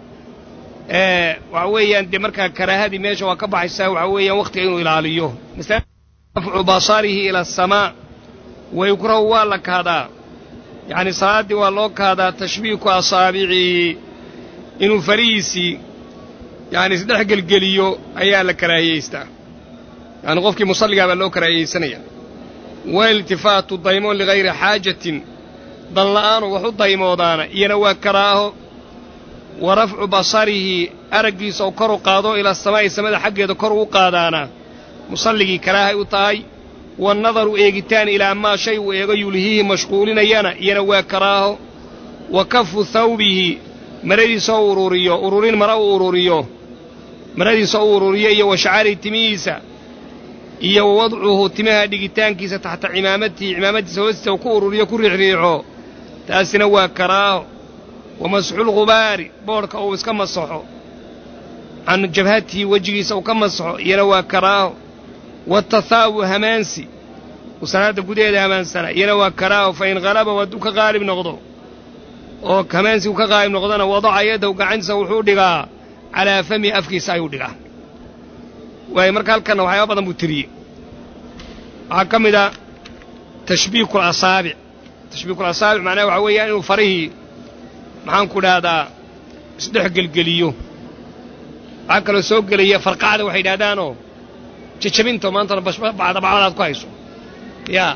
waxa weeyaan dee markaa karaahadii meesha waa ka baxaysaa waxa weeyaan waqtiga inuu ilaaliyo rafcu basarihi ila asamaa wa yukrahu waa la kaadaa yacni salaaddii waa loo kaadaa tashbiiku asaabicii inuu farihiisii yani isdhex gelgeliyo ayaa la karaahiyeystaa yani qofkii musalligaa baa loo karaahiyeysanaya wa iltifaatu daymoon ligayri xaajatin dan la'aanu wax u daymoodaana iyana waa karaaho wa rafcu basarihi araggiisa oo kor u qaado ila samaa'i samada xaggeeda kor u qaadaana musalligii karaahay u tahay waannadaru eegitaan ilaa maa shay uu eego yulhiihi mashquulinayana iyana waa karaaho wa kafu thawbihi maradiisa u ururiyo ururin mara u ururiyo maradiisa u ururiyo iyo wa shacari timihiisa iyo wa wadcuhu timaha dhigitaankiisa taxta cimaamatihi cimaamadiisa hoostiisa uu ku ururiyo ku riixriixo taasina waa karaaho wa masxulghubaari boodhka uu iska masaxo can jabhatihi wejigiisa uu ka masaxo iyana waa karaaho waatathaabu hamaansi uu salaadda gudaheeda hamaansana iyana waa karaaho fa in halabahu hadduu ka qaalib noqdo oo hamaansi uu ka qaalib noqdona wadaca yadahu gacantiisa wuxuu dhigaa calaa famihi afkiisa ayuu dhigaa waayo marka halkanna waxyaaba badan buu tiriyey waxaa ka mid a tashbiiku alasaabic tashbiiku alasaabic macnaha waxaa weeyaan inuu farihii maxaan ku dhahdaa isdhex gelgeliyo waxaa kaloo soo gelaya farqacda waxay yidhahdaanoo jajabinta maantana bacdabacdadaad ku hayso yaa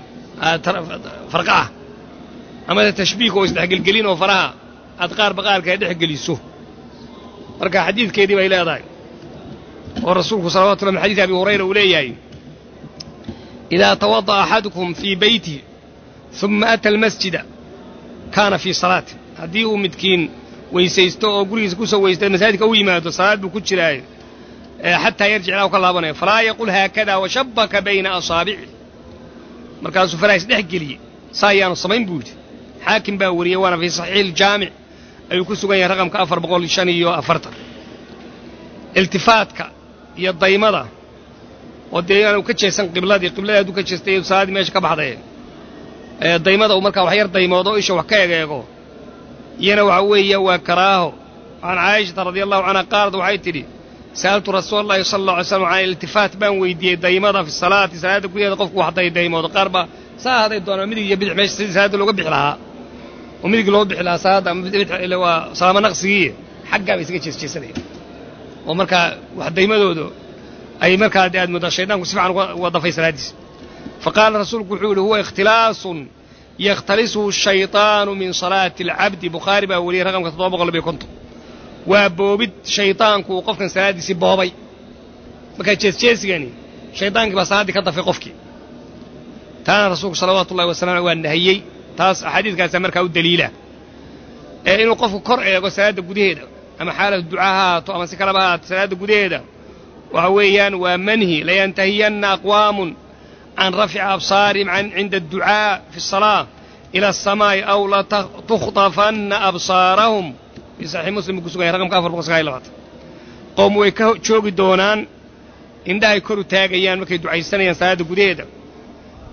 farqaca amase tashbiik oo isdhexgelgelin oo faraha aad qaarba qaarka ay dhex geliso marka xadiidkeedii bay leedahay oo rasuulku salawatu lla min xadiidi abi hurayra uu leeyahay idaa tawada'a axadukum fii beyti uma ata almasjida kaana fii salaati haddii uu midkiin weysaysto oo gurigiisa ku soo weysta masaajidka u yimaado salaad buu ku jiraayo xataa yarjic ilaa u ka laabanayo falaa yaqul haakada washabaka bayna asaabici markaasuu faraha isdhex geliyey saa ayaanu samayn buu yidhi xaakim baa wariyey waana fii saxiixi iljaamic ayuu ku sugan yahay raqamka afar boqol shan iyo afartan iltifaadka iyo daymada oo dee inaanu ka jeesan qibladii qibladii hadduu ka jeestay salaaddii meesha ka baxday daymada uu markaa wax yar daymoodo o isha wax ka egeego iyana waxa weeye waa karaaho can caayishata radia allahu canha qaalad waxay tidhi sa'altu rasuula allahi sala allah alay slam can iltifaat baan weydiiyey daymada fi salaati salaadda gudaheeda qofku wax daydaymood qaar baa saa haday doonaa midig iyo bidix meesha sidii salaadda looga bixi lahaa oo midig loo bixi lahaa salaadda ama waa salaamo naqsigii xaggaa bay isaga jeesjeesanaya oo markaa wax daymadooda ay markaa de aad moodaa shaydaanku si fiican uga dafay salaaddiisa fa qaala rasuulku wuxuu yidhi huwa ikhtilaasun yakhtalisuhu shayطaanu min salaati alcabdi bukhaari baa wariyey raqamka toddoba boqol labiyo konton waa boobid shaydaanku uu qofkan salaaddiisii boobay markaa jeesjeesigani shaydaankii baa salaaddii ka dafay qofkii taana rasuulku salawaatu ullahi wasalam waa nahiyey taas axaadiidkaasaa markaa u daliila ee inuu qofku kor eego salaadda gudaheeda ama xaalatu ducaa ha haato ama si kaleba ha haato salaadda gudaheeda waxa weeyaan waa manhi layantahiyanna aqwaamun can rafci absaarihim cinda adducaa fi asalaa ila asamaa'i aw latukhtafanna absaarahum fii saxiix muslim buu ku sugan yahay raqamka afar boqol sagaal iyo labaatan qowm way ka joogi doonaan indhahay kor u taagayaan markay ducaysanayaan salaadda gudaheeda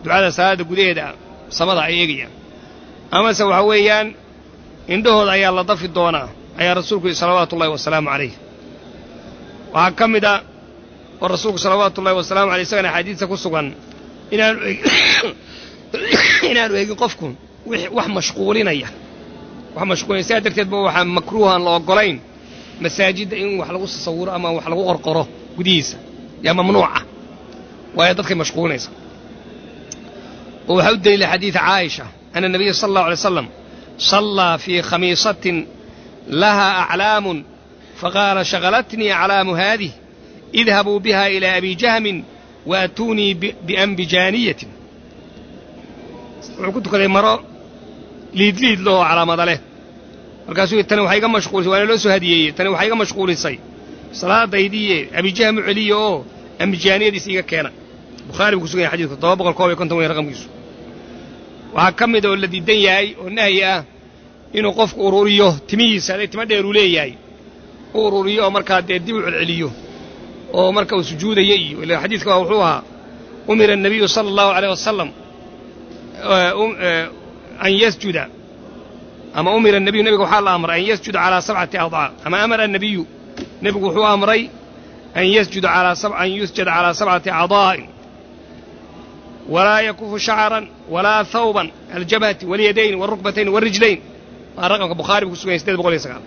ducada salaadda gudaheeda samada ay eegayaan amase waxa weeyaan indhahooda ayaa la dafi doonaa ayaa rasuulku yihi salawaatu ullahi wasalaamu calayh waxaa ka mid a oo rasuulku salawaatu ullahi wasalaamu aleyh isagana axaadiista ku sugan inaanu inaanu eegin qofku wax mashquulinaya wax mashquulinaya sidaa darteed ba waxaa makruuhan la oggolayn masaajidda in wax lagu tasawuro ama wax lagu qorqoro gudihiisa yaa mamnuuca waayo dadkay mashquulinaysa oo waxaa u daliila xadiida caaisha ana nabiya sala allahu alay slam sallaa fii khamiisatin laha aclaamun faqaala shagalatnii aclaamu haadih idhabuu biha ilaa abi jahmin waatuunii biambijaaniyatin wuxuu ku tukaday maro liidliid lahoo calaamada leh markaasuu yidhi tani waxaa iga mashquulisay waana loo soo hadiyeeyey tani waxaa iga mashquulisay salaadaydiiye abijahm u celiya oo ambijaaniyadiis iga keena bukhaari buu ku sugan yahay xadidku todoba boqol koob iyo konton wey raqamkiisu waxaa ka mida oo la diidan yahay oo nahyi ah inuu qofku ururiyo timihiisa hadday timo dheer uu leeyahay u ururiyo oo markaa dee dib u celceliyo oo marka uu sujuudaya iyo ila xadiidka waa wuxuu ahaa umira الnabiyu salى اllahu alيyh wasalam an yasjuda ama umira الnabiyu nebiga waxaa la amray an yasjuda calىa sabcati adcaa ama amara الnabiyu nebigu wuxuu amray an yasjuda an yusjada calىa sabcati acdaa'in walaa yakufu shacran walaa hawban aljabhati walyadayn wاlrukbatayn wاrijlayn waa raqamka bukhaari buu ku sugan yahy sideed boqol iyo sagaal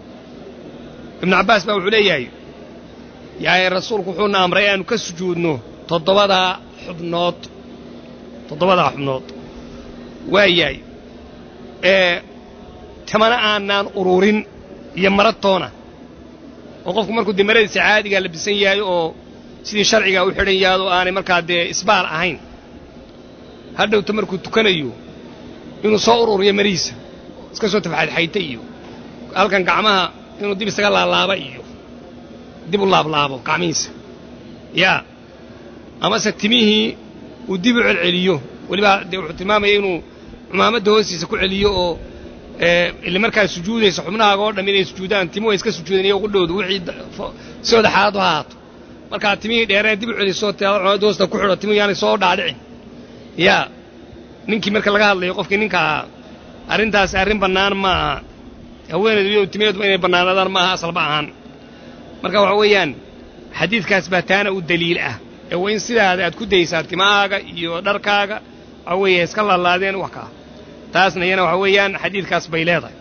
ibnu cabbaas baa wuxuu leeyahay yaani rasuulku wuxuuna amray aanu ka sujuudno toddobadaa xubnood toddobadaa xubnood waa yahay ee tamana aanaan ururin iyo maratoona oo qofku markuu dee maradiisa caadigaa labisan yahay oo sidii sharcigaa u xidhan yahay oo aanay markaa dee isbaal ahayn hadhowta markuu tukanayo inuu soo ururiyo marihiisa iska soo tafxadxayta iyo halkan gacmaha inuu dib isaga laalaaba iyo dib u laablaabo gacmihiisa yaa amase timihii uu dib u celceliyo welibaa dee wuxuu tilmaamaya inuu cumaamadda hoostiisa ku celiyo oo ile markaa sujuudaysa xubnahaaga oo dham inay sujuudaan timuhu ay iska sujuudeen iyo qudhowdu wixii sidooda xaaladu ha ahaato markaa timihii dheereen dib u celiso te cumaamadda hoosta ku xidho timuhu yaanay soo dhaadhicin yaa ninkii marka laga hadlayo qofkii ninka ahaa arrintaasi arrin bannaan ma aha haweenaydu iyadu timaheeduba inay bannaanaadaan ma aha asalba ahaan marka waxa weeyaan xadiidkaas baa taana u daliil ah ee waa in sidaada aad ku daysaa timahaaga iyo dharkaaga waxa weeye iska laalaadeen wax kaa taasna iyana waxa weeyaan xadiidkaas bay leedahay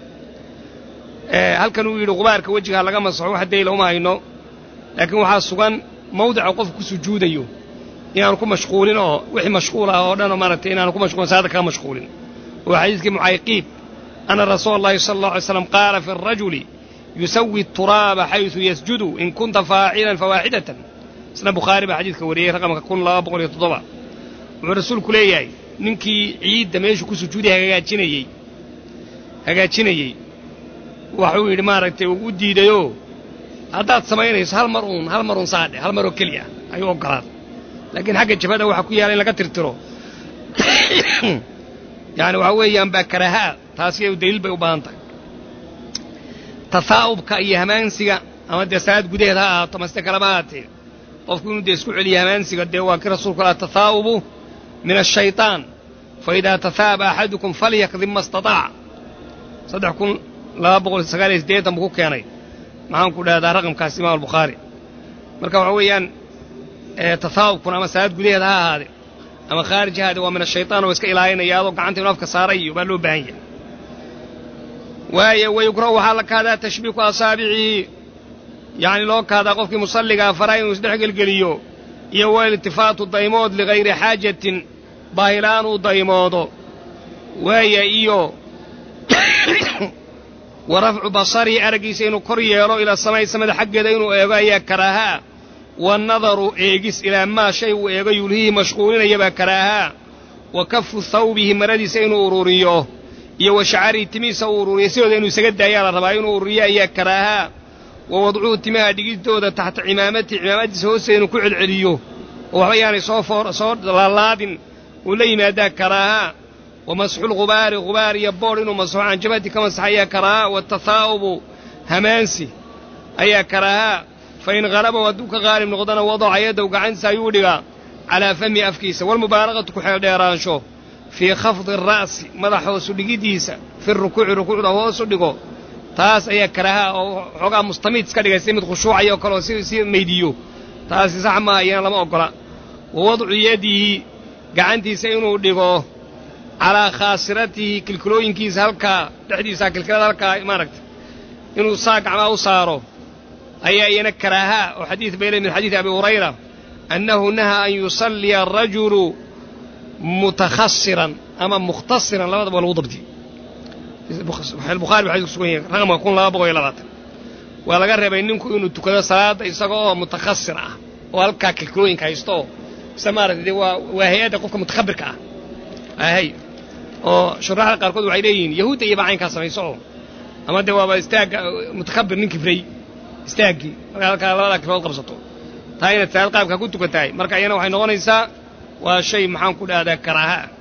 halkan uu yidhi qubaarka wejigaa laga masaxo wax dayla uma hayno laakiin waxaa sugan mawdica qofku ku sujuudayo inaanu ku mashquulin oo wixii mashquul ah oo dhan oo maaragtay inaanu ku mashquulin salaada kaga mashquulin oo xadiidkii mucayqiib ana rasuula allahi sala allahu alay slam qaala fi arajuli yusawi turaaba xaysu yasjudu in kunta faacilan fawaaxidatan isna bukhaari baa xadiidka wariyey raqamka kun laba boqol iyo toddoba wuxuu rasuulku leeyahay ninkii ciidda meeshuu ku sujuuday hagaajinayey hagaajinayey waxuu yidhi maaragtay uu u diidayoo haddaad samaynayso hal mar uun hal mar uun saadhe hal maroo keliya ayuu oggolaaday laakiin xagga jabhada waxaa ku yaala in laga tirtiro yani waxaa weeyaan baa karaahaa taasi ay daliil bay u baahan tahay tahaa'ubka iyo hamaansiga ama dee salaad gudaheed ha ahaato maste kalama ahaatee qofku inuu dee isku celiyo hamaansiga dee waa kii rasuulku laha tahaa'ubu min ashayطaan fa idaa tahaaba axadukum falyakdim ma istataaca saddex kun laba boqol sagaal iyo siddeetan buu ku keenay maxaan ku dhahdaa raqamkaas imaam albukhaari marka waxa weeyaan tahaa'ubkuna ama salaad gudaheed ha ahaade ama khaarij ahaade waa min ashayطaan oo iska ilaalinaya adoo gacanta inu afka saaray iyo baa loo baahan yahay waayo wayukrahu waxaa la kahdaa tashbiiku asaabicihi yacni loo kahdaa qofkii musalligaa faraa inuu isdhex gelgeliyo iyo wailtifaatu daymood ligayri xaajatin baahilaan uu daymoodo waaya iyo wa rafcu basarihi araggiisa inuu kor yeelo ilaa samay samada xaggeeda inuu eego ayaa karaahaa waannadaru eegis ilaa maa shay uu eego yulhihii mashquulinaya baa karaahaa wa kafu thawbihi maradiisa inuu ururiyo iyo wa shacarihi timihiisa uu ururiyo sidooda inuu isaga daayaa la rabaa inuu ururiyo ayaa karaahaa wa wadcuhu timaha dhigidooda taxta cimaamatihi cimaamadiisa hoosteeda inuu ku celceliyo oo waxba yaanay soo foor soo laalaadin uu la yimaadaa karaahaa wa masxulghubaari ghubaar iyo boodh inuu masaxo canjabati ka masaxa ayaa karaahaa watahaa'ubu hamaansi ayaa karaahaa fa in halabahu hadduu ka qaalib noqdona wadaca yaddahu gacantiisa ayuu dhigaa calaa fami afkiisa walmubaalaqatu ku xeeldheeraansho fii khafdi ara'si madax hoosu dhigiddiisa fi rukuuci rukuucda hoosu dhigo taas ayaa karaaha oo xoogaa mustamiid iska dhigay si mid khushuucaya oo kale oo si si maydiyo taasi sax maaha iyana lama oggola wa wadcu yadihi gacantiisa inuu dhigo calaa khaasiratihi kilkilooyinkiisa halkaa dhexdiisa kilkilada halkaa maaragta inuu saa gacmaa u saaro ayaa iyana karaaha oo xadiid bayle min xadiidi abi hurayra annahu nahaa an yusalliya arajulu mutakhasiran ama mukhtasiran labadaba lagu dabdi bukhari ba xadis kusugan yahay raqamka kun laba boqol iyo labaatan waa laga reebay ninku inuu tukado salaadda isaga oo mutakhasir ah oo halkaa kilkilooyinka haysto oo isa maaragtay dee waa waa hay-adda qofka mutakhabirka ah ahay oo shuraaxda qaarkood waxay leeyihiin yahuudda iyo bacaynkaa samayso oo ama dee waaba istaagga mutakabir nin kibray istaaggii markaa halkaa labadaa kilfood qabsato taa inaad salaad qaabkaa ku tukan tahay marka iyana waxay noqonaysaa waa shay maxaan ku dhahdaa karaaha ah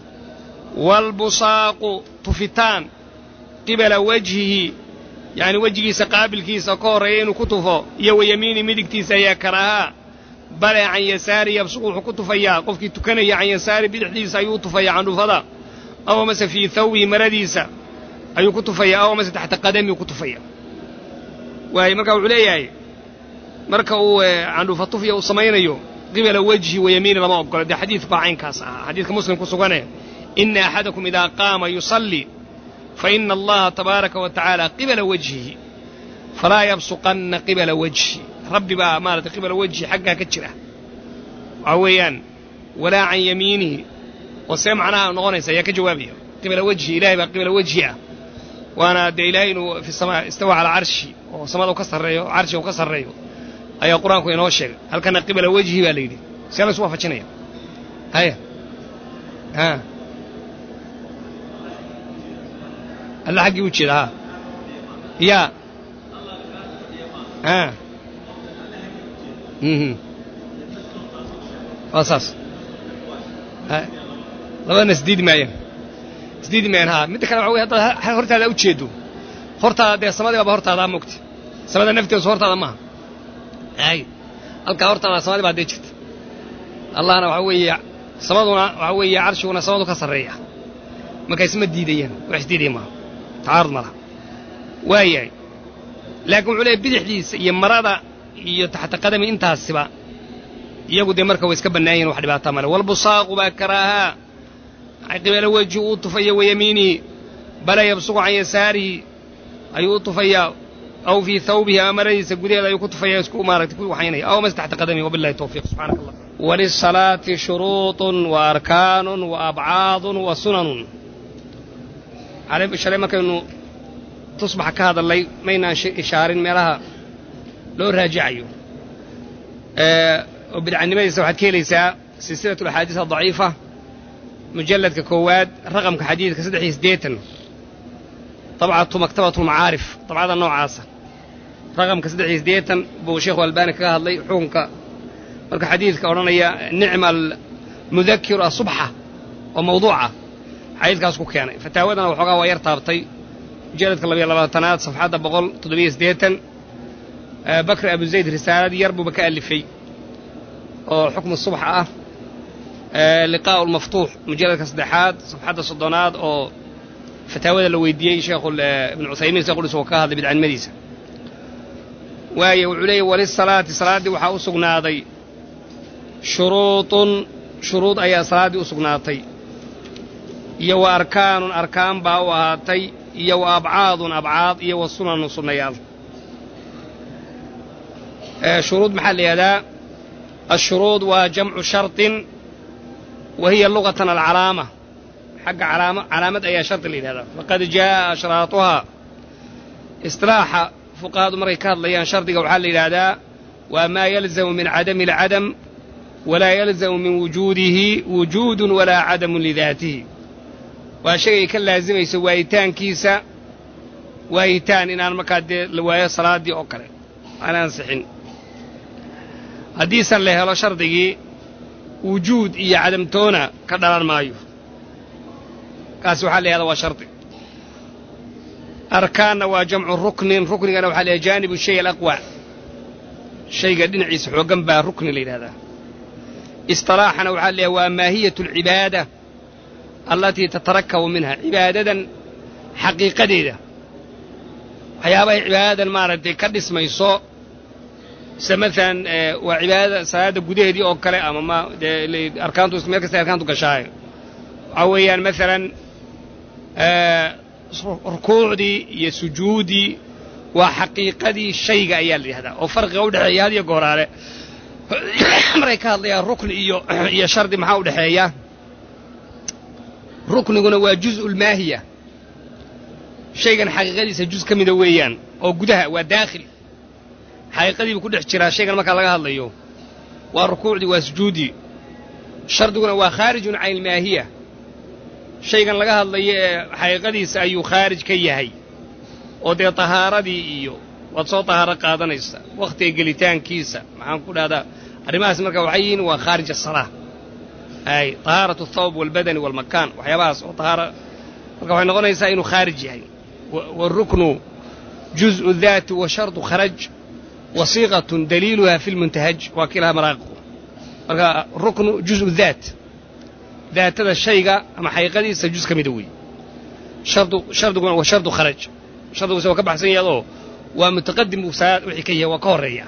waalbusaaqu tufitaan qibala wajhihi yacni wejigiisa qaabilkiisa ka horreeya inuu ku tufo iyo wayamiini midigtiisa ayaa karaahaa bale can yasaari yabsuqu wuxuu ku tufayaa qofkii tukanaya can yasaari bidixdiisa ayuu u tufayaa candhufada aw amase fii thawbihi maradiisa ayuu ku tufayaa aw amase taxta qadamiu ku tufaya waaye marka wuxuu leeyahay marka uu candhuufa tufya uu samaynayo qibala wejhi wayamiini lama ogola dee xadiid baa caynkaas ahaa xadiidka muslim ku sugane ina axadakum idaa qaama yusallii faina allaha tabaaraka wa tacaala qibala wajhihi falaa yabsuqanna qibala wajhi rabbi baa maarata qibala wejhi xaggaa ka jira waxaa weeyaan walaa can yamiinihi oo see macnaha noqonaysa ayaa ka jawaabaya qibala wejhi ilahay baa qibala wejhi ah waana dee ilaahay inuu fi samaa istawa calaa carshi oo samada u ka sarreeyo carshi uu ka sarreeyo ayaa qur-aanku inoo sheegay halkana qibala wejhi baa la yidhi see laysu waafajinaya haya ha alla xaggii u jeeda ha yaa ha waa saas labadana isdiidi maayaan isdiidi maayaan ha midda kale waxa wey haddaad hortaada u jeedo hortaada dee samadii baaba hortaada mogti samada nafteesu hortaada maaha ay halkaa hortaada samadii baa dee jirta allahna waxa weeye samaduna waxa weeye carshiguna samadu ka sarreeya marka isma diidayaan wax isdiidaya maaha tacaarud ma laha waayahay laakiin wuxuu leeyahy bidixdiisa iyo marada iyo taxta qadami intaasiba iyagu dee marka way iska bannaayihin wax dhibaataa male walbusaaqu baa karaahaa qibala weji uu tufaya wayamiinihi bala yabsuqu can yasaarihi ayuu u tufayaa aw fii thawbihi ama maradiisa gudaheeda ayuu ku tufaya isku maaragtay ku waxaynaya aw mas taxta qadamihi wabillahi tawfiiq subxanak allah walisalaati shuruuطun wa arkaanun wa abcaadun wa sunanun shalay markaynu tusbaxa ka hadallay maynaan ishaarin meelaha loo raajicayo oo bidcanimadiisa waxaad ka helaysaa silsilat alaxaadiis adaciifa mujalladka koowaad raqamka xadiidka saddex iyo siddeetan dabcatu maktabatu lmacaarif dabcada noocaasa raqamka saddex iyo siddeetan buu sheekhu albaani kaga hadlay xukunka marka xadiidka odhanaya nicma almudakiru asubxa oo mawduuca xadiidkaas ku keenay fataawadana waxoogaa waa yar taabtay mujalladka labayo labaatanaad safxadda boqol toddobiyo siddeetan bakri abu zayd risaalad yar buuba ka alifay oo xukmu subxa ah liqaa'u lmaftuux mujalladka saddexaad safxadda soddonaad oo fataawada la weydiiyey sheekhu ibnu cuthaymiin sheekhulis oo ka hadlay bidcanimadiisa waayo wuxuu leeyahy walisalaati salaaddii waxaa u sugnaaday shuruudun shuruud ayaa salaaddii u sugnaatay iyo wa arkaanun arkaan baa u ahaatay iyo wa abcaadun abcaad iyo wa sunanun sunnayaal shuruud maxaa la yihahdaa ashuruud waa jamcu sharطin wa hiya lugatan alcalaama xagga alaama calaamad ayaa shardi la yidhahdaa faqad jaa'a ashraatuhaa isilaaxa fuqahadu markay ka hadlayaan shardiga waxaa la yidhaahdaa waa maa yalzamu min cadami alcadam walaa yalzamu min wujuudihi wujuudun walaa cadamun lidaatihi waa shay ay ka laasimayso waayitaankiisa waayitaan inaan markaa dee la waayo salaaddii oo kale aan ansixin haddiisan la helo shardigii wujuud iyo cadamtoona ka dhalan maayo kaasi waxaa la yahada waa shardi arkaanna waa jamcu ruknin ruknigana waxaa la yahada jaanibu shay alaqwa shayga dhinaciisa xooggan baa rukni la yidhahdaa isطilaaxana waxaa leeyahay waa maahiyatu alcibaada allatii tatarakabu minha cibaadadan xaqiiqadeeda waxyaabahay cibaadadan maaragtay ka dhismayso sida maalan waa cibaadada salaadda gudaheedii oo kale ama ma dee arkaantu meel kasta arkaantu gashaayo waxaa weeyaan maalan rukuucdii iyo sujuuddii waa xaqiiqadii shayga ayaa la yidhahdaa oo farqiga u dhexeeya had iyo gooraale markay ka hadlayaan rukni iyo iyo shardi maxaa u dhexeeya rukniguna waa juz'u lmaahiya shaygan xaqiiqadiisa juz ka mida weeyaan oo gudaha waa daakhil xaqiiqadiibuu ku dhex jiraa shaygan markaa laga hadlayo waa rukuucdii waa sujuuddii shardiguna waa khaarijun can ilmaahiya shaygan laga hadlayo ee xaqiiqadiisa ayuu khaarij ka yahay oo dee tahaaradii iyo waad soo tahaaro qaadanaysa wakhtiga gelitaankiisa maxaan ku dhahdaa arrimahaas marka waxay yihiin waa khaarij asalaa ay tahaaratu athawb waalbadani waalmakaan waxyaabahaas oo tahaara marka waxay noqonaysaa inuu khaarij yahay waalruknu juz'u daati wa shardu kharaj wasiiqatun daliiluha fi lmuntahaj waa kii lahaa maraaqiqu marka ruknu juz'u daat daatada shayga ama xaqiiqadiisa juz ka mida weeye shardu shardiguna waa shardu kharaj shardiguse waa ka baxsan yahay oo waa mutaqadim buu saa wixii ka yahay waa ka horreeya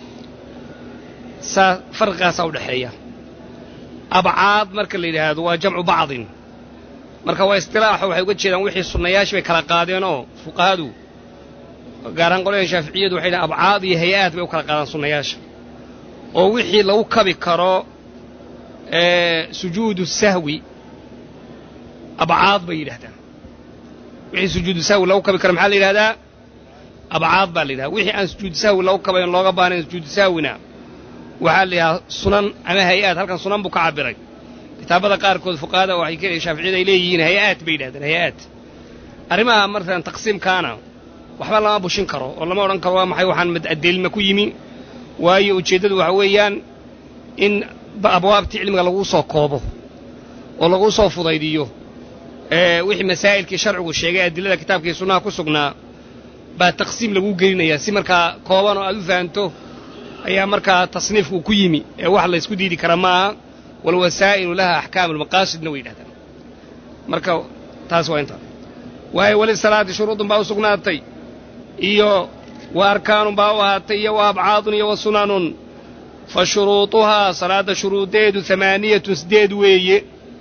saa farqigaasaa u dhexeeya abcaad marka la yidhaahdo waa jamcu bacdin marka waa istilaaxo waxay uga jeedaan wixii sunnayaashii bay kala qaadeenoo fuqahadu gaar ahaan qolyaha shaaficiyadu waxay dhahan abcaad iyo hay-aad bay u kala qaadaan sunnayaasha oo wixii lagu kabi karo sujuudu sahwi abcaad bay yidhahdaan wixii sujuudu sahwi lagu kabi karo maxaa la yidhahdaa abcaad baa la yidhahda wixii aan sujuudu sahwi lagu kabayn looga baanayn sujuudu sahwina waxaa la yidhahdaa sunan ama hay-aad halkan sunan buu ka cabiray kitaabada qaarkood fuqahada waxay shaaficiyada ay leeyihiin hay-aad bay yidhahdeen hay-aad arrimaha markaan taqsiimkaana waxba lama bushin karo oo lama odhan karo waa maxay waxaan adeelma ku yimi waayo ujeeddadu waxa weeyaan in abwaabtii cilmiga laguu soo koobo oo laguu soo fudaydiyo wixii masaa'ilkii sharcigu sheegay adilada kitaabkii sunnaha ku sugnaa baa taqsiim laguu gelinayaa si markaa kooban oo aad u fahanto ayaa markaa tasniifku ku yimi ee wax laysku diidi kara maaha walwasaa'ilu laha axkaamu lmaqaasidna way yidhahdaan marka taas waa intaa waayo weli salaati shuruudun baa u sugnaatay iyo wa arkaanun baa u ahaatay iyo wa abcaadun iyo wa sunanun fa shuruuduhaa salaadda shuruudeedu amaaniyatun sideed weeye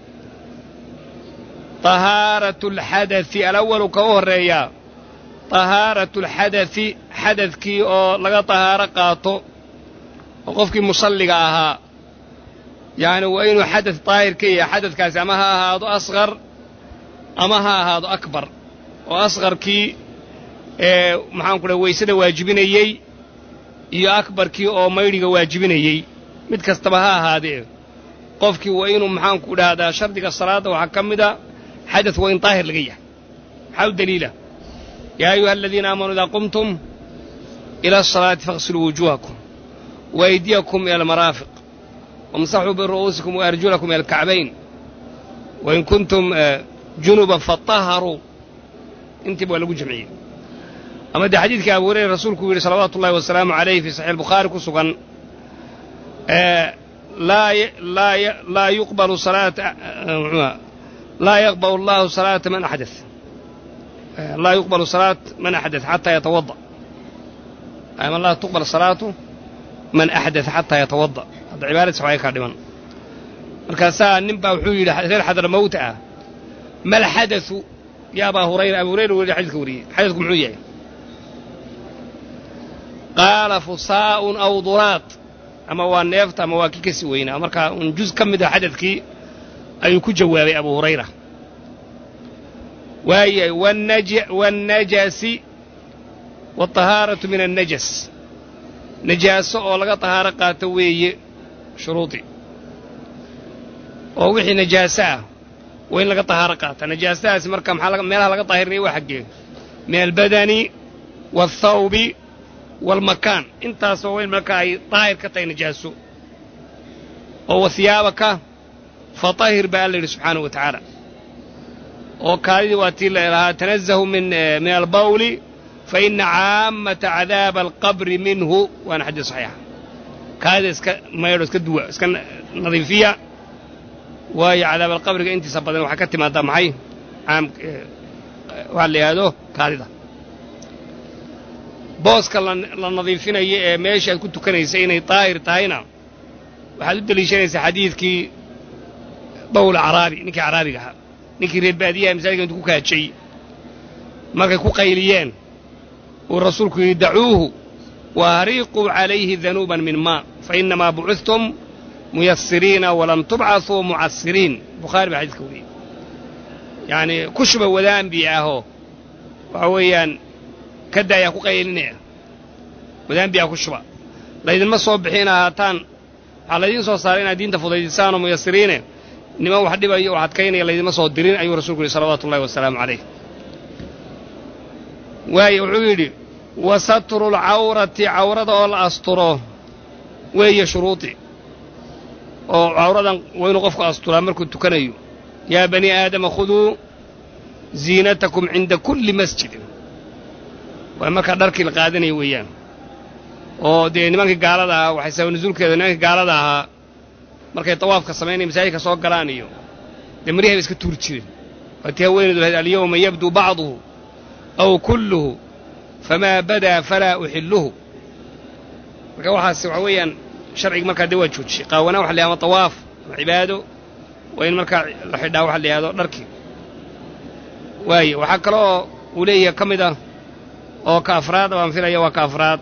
tahaaratu alxadai alawalu ka u horreeyaa tahaaratu alxadai xadadkii oo laga tahaaro qaato oo qofkii musalliga ahaa yacni waa inuu xadad daahir ka yahay xadadkaasi ama ha ahaado asqar ama ha ahaado akbar oo asqarkii ee maxaan ku dhaha weysada waajibinayey iyo akbarkii oo maydhiga waajibinayey mid kastaba ha ahaadee qofkii waa inuu maxaanku dhahdaa shardiga salaadda waxaa ka mida xadad waa in daahir laga yahay maxaa u daliila yaa ayuha aladiina aamanuu idaa qumtum ila asalaati faغsiluu wujuuhakum waaydiyakum ila almaraafiq wamsaxuu biru'uusikum waarjulakum ila alkacbayn wain kuntum junuban faطaharuu intiiba waa lagu jamciyey ama dee xadiidkii abu hurayra rasuulku yidhi salawaatu ullahi wasalaamu calayh fii saxiix albukhaari ku sugan laa yuqbalu salaata laa yaqbalu allahu salaata man axdat laa yuqbalu salaat man axdat xataa yatawada ama laa tuqbal salaatu man axdat xataa yatawada hadda cibaaradiis waxay kaa dhiman markaasaa nin baa wuxuu yidhi reer xadramawt ah mal xadau ya abaa hurayra abu hurayra weli xadidka wariyey xadadku muxuu yahay qaala fusaa'un aw duraat ama waa neefta ama waa kii ka sii weynaa markaa un juz ka mid a xadadkii ayuu ku jawaabay abu hurayra waayahay wannajasi waatahaaratu min annajas najaaso oo laga tahaaro qaato weeye shuruudii oo wixii najaaso ah waa in laga tahaaro qaata najaasadaasi marka maxaa meelaha laga taahirnaya waa xaggee min albadani waalthawbi waalmakaan intaasoo waa in marka ay daahir ka tahay najaaso oo wahiyaabaka fatahir baa alla yidhi subxaanahu wa tacaala oo kaadidii waa tii lahaa tanazahu min min albawli fa ina caammata cadaaba alqabri minhu waana xadiis saxiixa kaadida iska maydho iska duwa iska nadiifiya waayo cadaabalqabriga intiisa badan waxaa ka timaadaa maxay caam waxaa la yidhaahdo kaadida booska la nadiifinayo ee meesha aad ku tukanaysa inay daahir tahayna waxaad u deliishanaysaa xadiidkii bawl caraabi ninkii caraabiga ahaa ninkii reer baadiyaha masaajidka intu ku kaajay markay ku qayliyeen uu rasuulku yidhi dacuuhu wa hariiquu calayhi danuuban min maa fa innamaa bucudtum muyasiriina walam tubcasuu mucasiriin bukhaari baa xadiiska wariyey yacanii ku shuba wadaanbi ahoo waxa weeyaan ka daayaa ku qaylinaya wadaanbi ah ku shuba laydinma soo bixin ahaataan waxaa laydiin soo saaray inaad diinta fudaydisaanoo muyasiriine niman wax dhibayo wax adkaynaya laydinma soo dirin ayuu rasulku yidhi salawaatu ullahi wasalaamu calayh waaye wuxuu yidhi wa satru lcawrati cawrada oo la asturo weeye shuruudi oo cawradan waa inuu qofku asturaa markuu tukanayo yaa bani aadama khuduu ziinatakum cinda kulli masjidin waa markaa dharkii la qaadanaya weeyaan oo dee nimankii gaalada ahaa waxay sabab nusuulkeeda nimankii gaalada ahaa markay tawaafka samaynaya masaajidka soo galaan iyo dee maryahay ba iska tuuri jireen waatii haweenaydu lahayd alyawma yabduu bacduhu aw kulluhu famaa badaa falaa uxilluhu marka waxaas waxa weeyaan sharciga markaa dee waa joojiyey qaawanaa waxa la yahdo ama tawaaf ama cibaado waa in markaa la xidhaa waxa la yihahdo dharkii waaye waxaa kaloo uu leeyahay ka mid ah oo ka afraad baan filaya waa ka afraad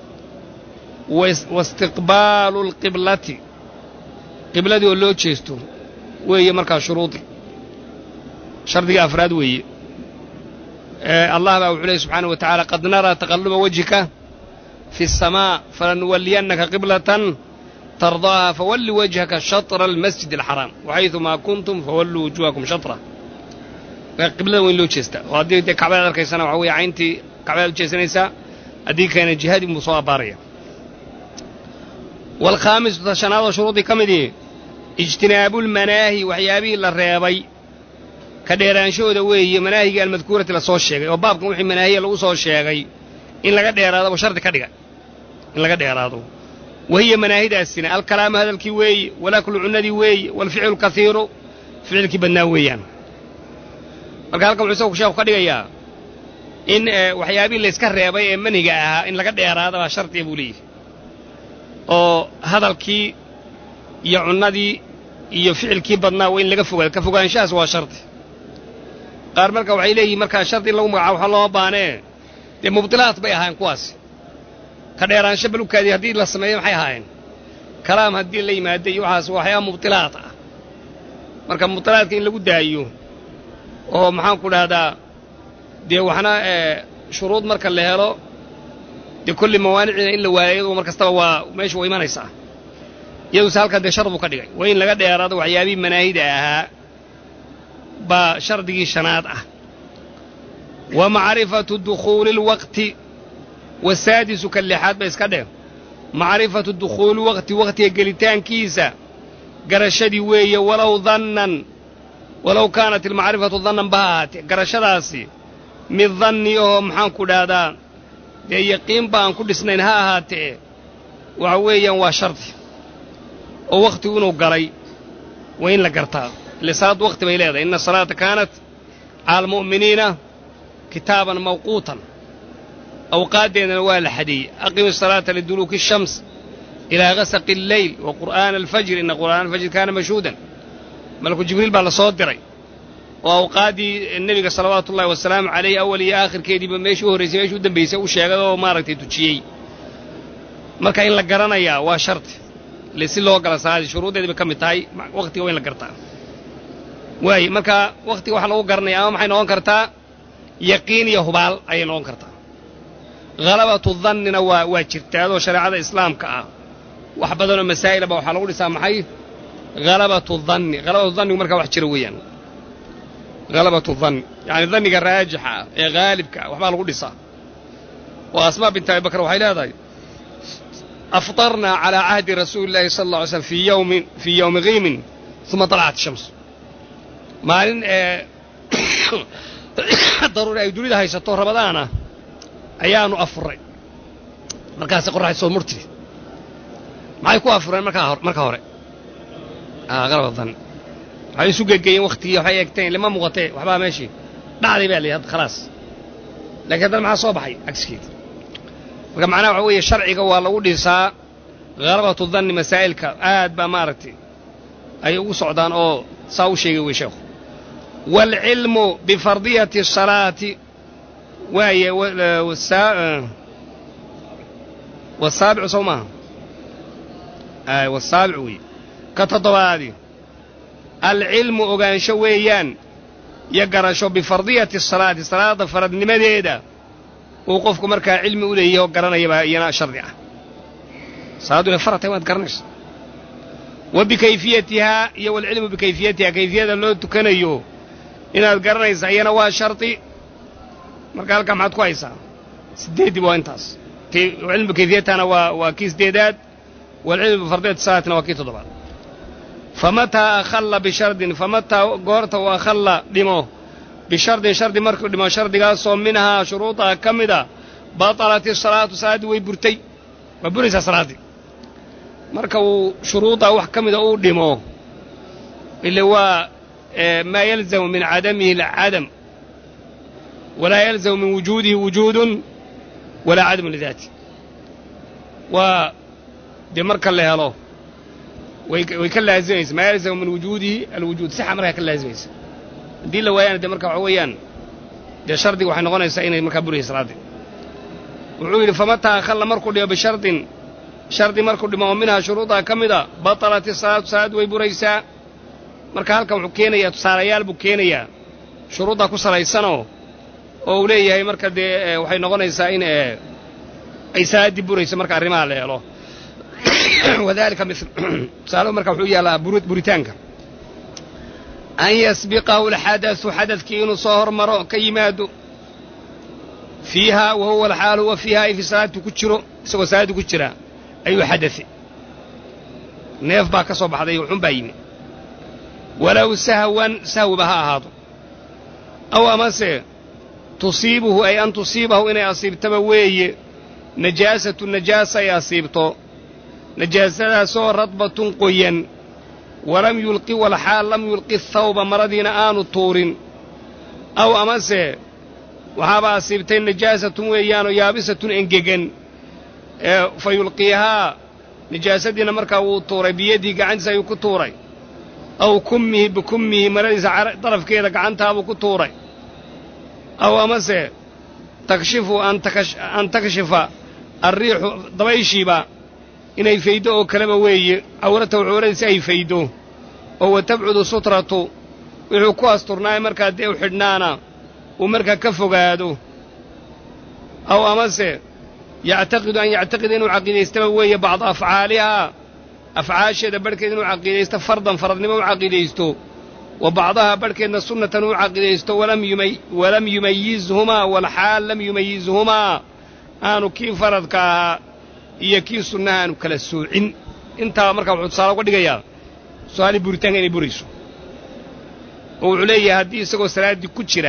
waistiqbaalu alqiblati qibladii oo loo jeesto weeye markaa shuruudi shardiga afraad weeye allah baa wuxuu leey subxaanaه wa taعala qad naraa taqaluba wajhika fi الsamaa falanuwaliyannaka qiblatan tardaaha fawalli wajhaka shaطra almasjid alxaraam waxayثumaa kuntum fawalluu wujuhakum shaطra qiblada waa in loo jeestaa oo haddii dee kacbadaad arkaysana waxa weeye cayntii kacbadaad u jeesanaysaa haddii keena jihaadii buu soo abbaaraya waalkhaamisu tashanaadoo shuruudii ka midii ijtinaabulmanaahi waxyaabihii la reebay ka dheeraanshahooda weeye manaahigii almadkuurati la soo sheegay oo baabkan wixii manaahiya lagu soo sheegay in laga dheeraado buu shardi ka dhiga in laga dheeraado wahiya manaahidaasina alkalaamu hadalkii weeye walaklu cunnadii weeye waalficlu lkaiiru ficilkii badnaa weeyaan marka halkan wuxuu isagu sheekhu ka dhigayaa in waxyaabihii layska reebay ee manhiga ahaa in laga dheeraada baa shardiya buu leeyahy oo hadalkii iyo cunnadii iyo ficilkii badnaa waa in laga fogaado ka fogaanshahaas waa shardi qaar marka waxay leeyihin markaa shardi in lagu magacaabo waxa looma baanee dee mubdilaad bay ahaayeen kuwaasi ka dheeraansho balugkaadii haddii la sameeyo maxay ahaayeen kalaam haddii la yimaada iyo waxaas waxyaaba mubdilaad ah marka mubdilaadka in lagu daayo oo maxaan ku dhahdaa dee waxna shuruud marka la helo dee kolli mawaanicina in la waayo iyadu mar kastaba waa meesha waa imanaysaa iyaduse halkan dee shar buu ka dhigay waa in laga dheeraado waxyaabihii manaahida ahaa baa shardigii shanaad ah wa macrifatu dukhuuli اlwaqti wasaadisu ka lixaad ba iska dheh macrifatu dukhuuli waqti waqtiga gelitaankiisa garashadii weeye walow dannan walow kaanat ilmacrifatu dannan ba ha ahaatee garashadaasi mid danni ahoo maxaan ku dhahdaa dee yaqiin ba aan ku dhisnayn ha ahaatee waxa weeyaan waa shardi oo wakhtigu inuu galay waa in la gartaa ile salaaddu wakhti bay leedahay inna asalaata kaanat cala almu'miniina kitaaban mawquutan awqaaddeedana waa la xadeeyey aqimi asalaata liduluuki ashams ilaa gasaqi alleyl wa qur'aana alfajri inna qur'aana alfajri kaana mashhuudan malaku jibriil baa la soo diray oo awqaaddii nebiga salawaatu ullahi wasalaamu calayh awal iyo aakhirkeediiba meeshii u horraysay meeshii u dambaysay u sheegay oo maaragtay tujiyey marka in la garanayaa waa shardi ile si loo gala salaadii shuruuddeedii bay ka mid tahay wakhtiga waa in la gartaa waaye marka wakhtiga waxaa lagu garanaya ama maxay noqon kartaa yaqiin iyo hubaal ayay noqon kartaa halabatu dannina waa waa jirtaadoo shareecada islaamka ah wax badanoo masaa'ilaba waxaa lagu dhisaa maxay halabatu danni halabatu dannigu markaa wax jira weeyaan halabatu danni yacani danniga raajixa ah ee haalibka ah waxbaa lagu dhisaa oo asmaa binti abi bakr waxay leedahay afطarnaa calىa cahdi rasuuli اllahi sala اlla alay slm fii yowmin fii yowmi kiimin uma طalacat shams maalin ee daruuri ay dunida haysato rabadaana ayaanu afuray markaasi qorraxay soo murtiri maxay ku afureen markaa hor marka hore qalaba danni waxay isu gegeeyeen waktigii waxay eegteen lama muuqatee waxbaa meeshii dhacday baa la yidhi khalaas lakiin haddana maxaa soo baxay cagskeeda marka macnaha waxa weeye sharciga waa lagu dhisaa khalabatu danni masaa'ilka aad baa maaragtay ay ugu socdaan oo saa u sheegay wey sheekhu waalcilmu bifardiyati asalaati waaye wasaabicu sow maaha ay wasaabic weeye ka toddobaadi alcilmu ogaansho weeyaan iyo garasho bifardiyati asalaati salaada faradnimadeeda uu qofku markaa cilmi u leeyahy oo garanaya baa iyana shardi ah salaaddu inay farad tahay waad garanaysa wa bikayfiyatihaa iyo walcilmu bikayfiyatihaa kayfiyada loo tukanayo inaad garanaysa iyana waa shardi marka halkaa maxaad ku haysaa siddeeddii waa intaas cilmu bikayfiyatihana waa waa kii siddeedaad walcilmu bifardiyati salaatina waa kii toddobaad famataa akhalla bishardin famataa goorta uu akhalla dhimo bishardin shardi markuu dhimo shardigaasoo minhaa shuruudaha ka mida batalat isalaatu salaaddii way burtay waa buraysaa salaaddii marka uu shuruudaa wax ka mida uu dhimo ile waa maa yalzamu min cadamihi alcadam walaa yalzamu min wujuudihi wujuudun walaa cadamu lidaati waa dee marka la helo way ka laazimaysa maa yalzamu min wujuudihi alwujuud sixa markaa ka laazimaysa haddii la waayana dee marka waxa weeyaan dee shardiga waxay noqonaysaa inay markaa buraysa salaaddii wuxuu yidhi famataa akhalla markuu dhimo bishardin shardi markuu dhimo oo minhaa shuruudaa ka mida batalat isalaatu salaaddu way buraysaa marka halkan wuxuu keenayaa tusaalayaal buu keenayaa shuruuddaa ku salaysanoo oo uu leeyahay marka dee waxay noqonaysaa in ay salaaddii burayso marka arrimaha la helo wadalika mil tusaale marka wuxuu yaallaa buritaanka an yasbiqahu alxadatu xadadkii inuu soo hormaro ka yimaado fiiha wa huwa alxaal huwa fiiha ay fi salaadii ku jiro isagoo salaaddii ku jira ayuu xadate neef baa ka soo baxday xun baa yimi walow sahwan sahwiba ha ahaado aw amase tusiibuhu ay an tusiibahu inay asiibtaba weeye najaasatu najaasa ay asiibto najaasadaasoo radbatun qoyan walam yulqi walxaal lam yulqi thawba maradiina aanu tuurin aw amase waxaaba asiibtay najaasatun weeyaanoo yaabisatun engegan ee fa yulqiihaa najaasadiina markaa wuu tuuray biyadihi gacantiisa ayuu ku tuuray aw kummihi bikummihi maradiisa darafkeeda gacantaabuu ku tuuray aw amase takshifu an takshifa alriixu dabayshiiba inay fayddo oo kaleba weeye cawratahu cawradiisa ay fayddo oo wa tabcudu sutratu wuxuu ku asturnaay markaa dee u xidhnaana uu markaa ka fogaado aw amase yactaqidu an yactaqida inuu caqiidaystaba weeye bacda afcaalihaa afcaasheeda barhkeed inuu caqiidaysto fardan faradnimo u caqiidaysto wa bacdahaa barhkeedna sunnatan uu caqiidaysto walam yumayizhumaa walxaal lam yumayizhumaa aanu kii faradka ahaa iyo kii sunnaha aanu kala soocin intaa markaa wuxuu tusaale uga dhigayaa su-aalii buritaanka inay burayso oo wuxuu leeyahay haddii isagoo salaaddii ku jira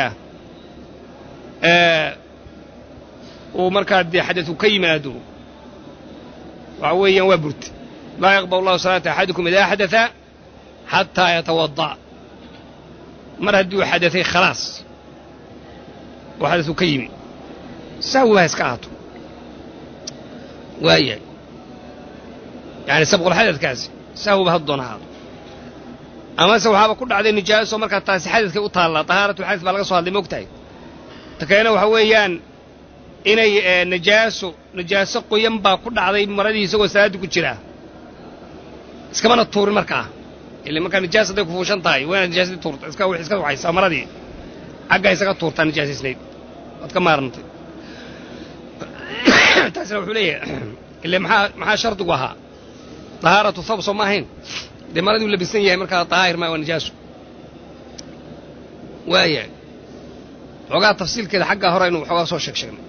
uu markaa dee xadadu ka yimaado waxa weeyaan waa burte laa yaqbal allahu salaata axadikum idaa xadaa xataa yatawada' mar haddii uu xadaday khalaas oo xadadu ka yimi sahwi baa iska ahaato waayahay yani sabqulxadadkaasi sahwiba had doon ahaado amase waxaaba ku dhacday nijaaso markaa taasi xadadkay u taallaa tahaaratulxadad baa laga soo hadlay moogtahay ta kalena waxa weeyaan inay najaaso najaaso qoyan baa ku dhacday maradii isagoo salaaddii ku jiraa iskamana tuurin markaa ile markaa nijaas hadday ku fuushan tahay waa inaad nijaasadii tuurta iska wix iska waxaysaa maradii xaggaa isaga tuurtaa nijaasisnayd waad ka maarantay taasina wuxuu leeyahay ile maxaa maxaa shardigu ahaa dahaaratu thawb soo ma ahayn dee maradii u labisan yahay markaa dahaahir maa waa nijaaso waayahay xoogaa tafsiilkeeda xaggaa hore aynu waxoogaa soo sheeg sheegnay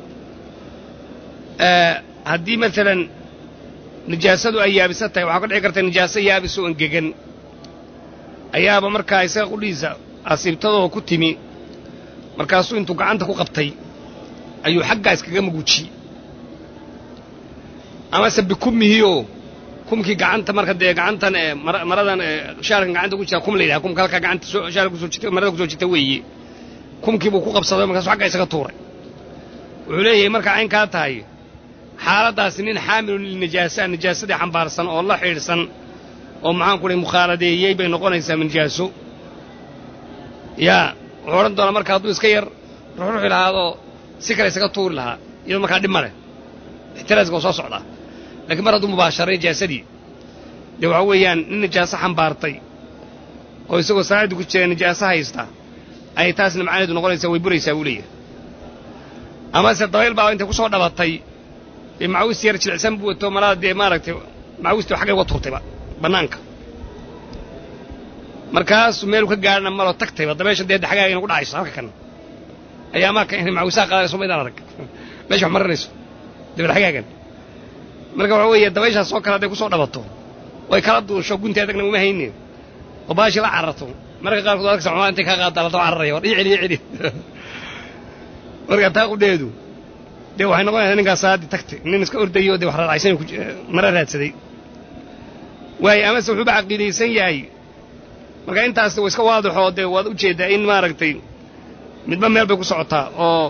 haddii maalan nijaasadu ay yaabisan tahay waxaa ka dhici karta nijaaso yaabis oo engegan ayaaba markaa isaga qudhiisa asiibtadoo ku timi markaasuu intuu gacanta ku qabtay ayuu xaggaa iskaga maguujiyey amase bikummihioo kumkii gacanta marka dee gacantan ee maradan shaarkan gacanta ku jira kum la yidhaha kumka halkaa gacanta shaarka kusoo jita marada kusoo jita weeye kumkii buu ku qabsaday markaasu xagga isaga tuuray wuxuu leeyahay markaa caynkaa tahay xaaladdaasi nin xaamilun lilnijaasa nijaasadii xambaarsan oo la xidhiidhsan oo maxaan ku dhahay mukhaaladeeyey bay noqonaysaa nijaaso yaa wuxuu odhan doonaa marka hadduu iska yar ruxruxi lahaadoo si kale isaga tuuri lahaa iyadoo markaa dhib ma leh ixtiraaska oo soo socdaa lakiin mar hadduu mubaasharay nijaasadii dee waxa weeyaan nin nijaaso xambaartay oo isagoo salaadii ku jira nijaaso haysta ayay taasna macnaheedu noqonaysaa way buraysaa buu leeyahay amase dabayl baa intay ku soo dhabatay dee macawis yar jilicsan buu wato malada dee maaragtay macawistii xaggay uga tuurtayba bannaanka markaasuu meelu ka gaadhna maloo tagtayba dabeesha dee xagaaga ina ku dhacayso halka kan ayaa amaaka inay macawisaha qaadanayso ma idaan arag meesha wax marinayso dabel xagaagan marka waxa weeye dabayshaas oo kale hadday ku soo dhabato oy kala duusho gunti adagna uma haynin oo baashii la cararto marka qaarkood adagsa xumaa intay kaa qaaddaa la daba cararaya war ii celi ii celi marka taa qudheedu dee waxay noqonaysaa ninkaas saaddii tagtay nin iska ordayo dee wax raadcaysan mara raadsaday waayo amase wuxuuba caqiidaysan yahay marka intaas wa iska waadixoo dee waad ujeeddaa in maaragtay midba meel bay ku socotaa oo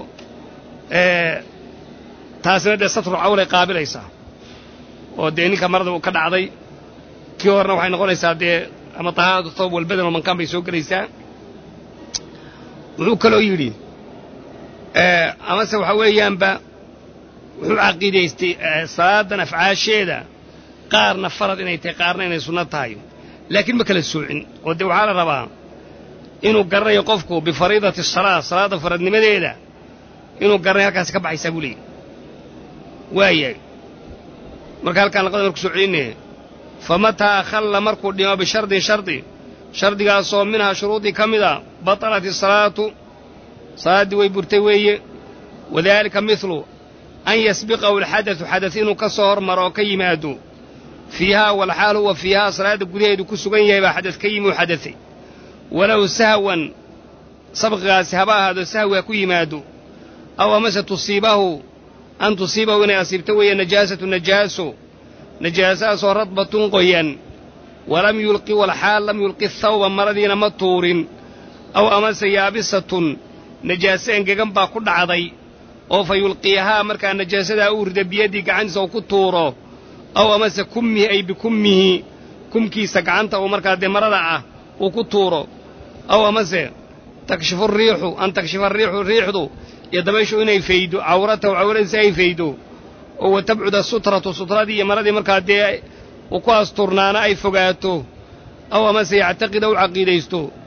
taasina dee satru cawlay qaabilaysaa oo dee ninka marada uu ka dhacday kii horena waxay noqonaysaa dee ama tahaaratu thawb walbadan oo mankaan bay soo gelaysaa wuxuu kaloo yidhi amase waxa weeyaanba wuxuu caqiidaystay salaadan afcaasheeda qaarna farad inay tahay qaarna inay sunno tahay laakiin ma kala soocin oo dee waxaa la rabaa inuu garanayo qofku bifariidati salaa salaadda faradnimadeeda inuu garanay halkaasi ka baxaysaa buu leeyahy waayahay marka halkaan laqada marku soo celinaya famataa akhalla markuu dhimo bishardin shardi shardigaasoo minhaa shuruudii ka mida batalat isalaatu salaaddii way burtay weeye wadaalika midlu an yasbiqahu alxadatu xadat inuu ka soo hormaro oo ka yimaado fiihaa walxaal huwa fiihaa salaadda gudaheedu ku sugan yahay baa xadad ka yimi u xadatay walow sahwan sabqigaasi haba ahaado sahwi ha ku yimaado aw amase tusiibahu an tusiibahu inay asiibto weeye najaasatu najaaso najaasahaasoo radbatun qoyan walam yulqi walxaal lam yulqi thawba maradiina ma tuurin aw amase yaabisatun najaaso engegan baa ku dhacday oo fa yulqiyahaa markaa najaasadaa uu rida biyaddii gacantiisa uu ku tuuro aw amase kummihi ay bikummihi kumkiisa gacanta uu markaa dee marada ah uu ku tuuro aw amase takshifu riixu an takshifa riixu riixdu iyo dabayshu inay faydo cawratahu cawradiisa ay faydo oo wa tabcuda sutratu sutradii iyo maradii markaa dee uu ku asturnaana ay fogaato aw amase yactaqida u caqiidaysto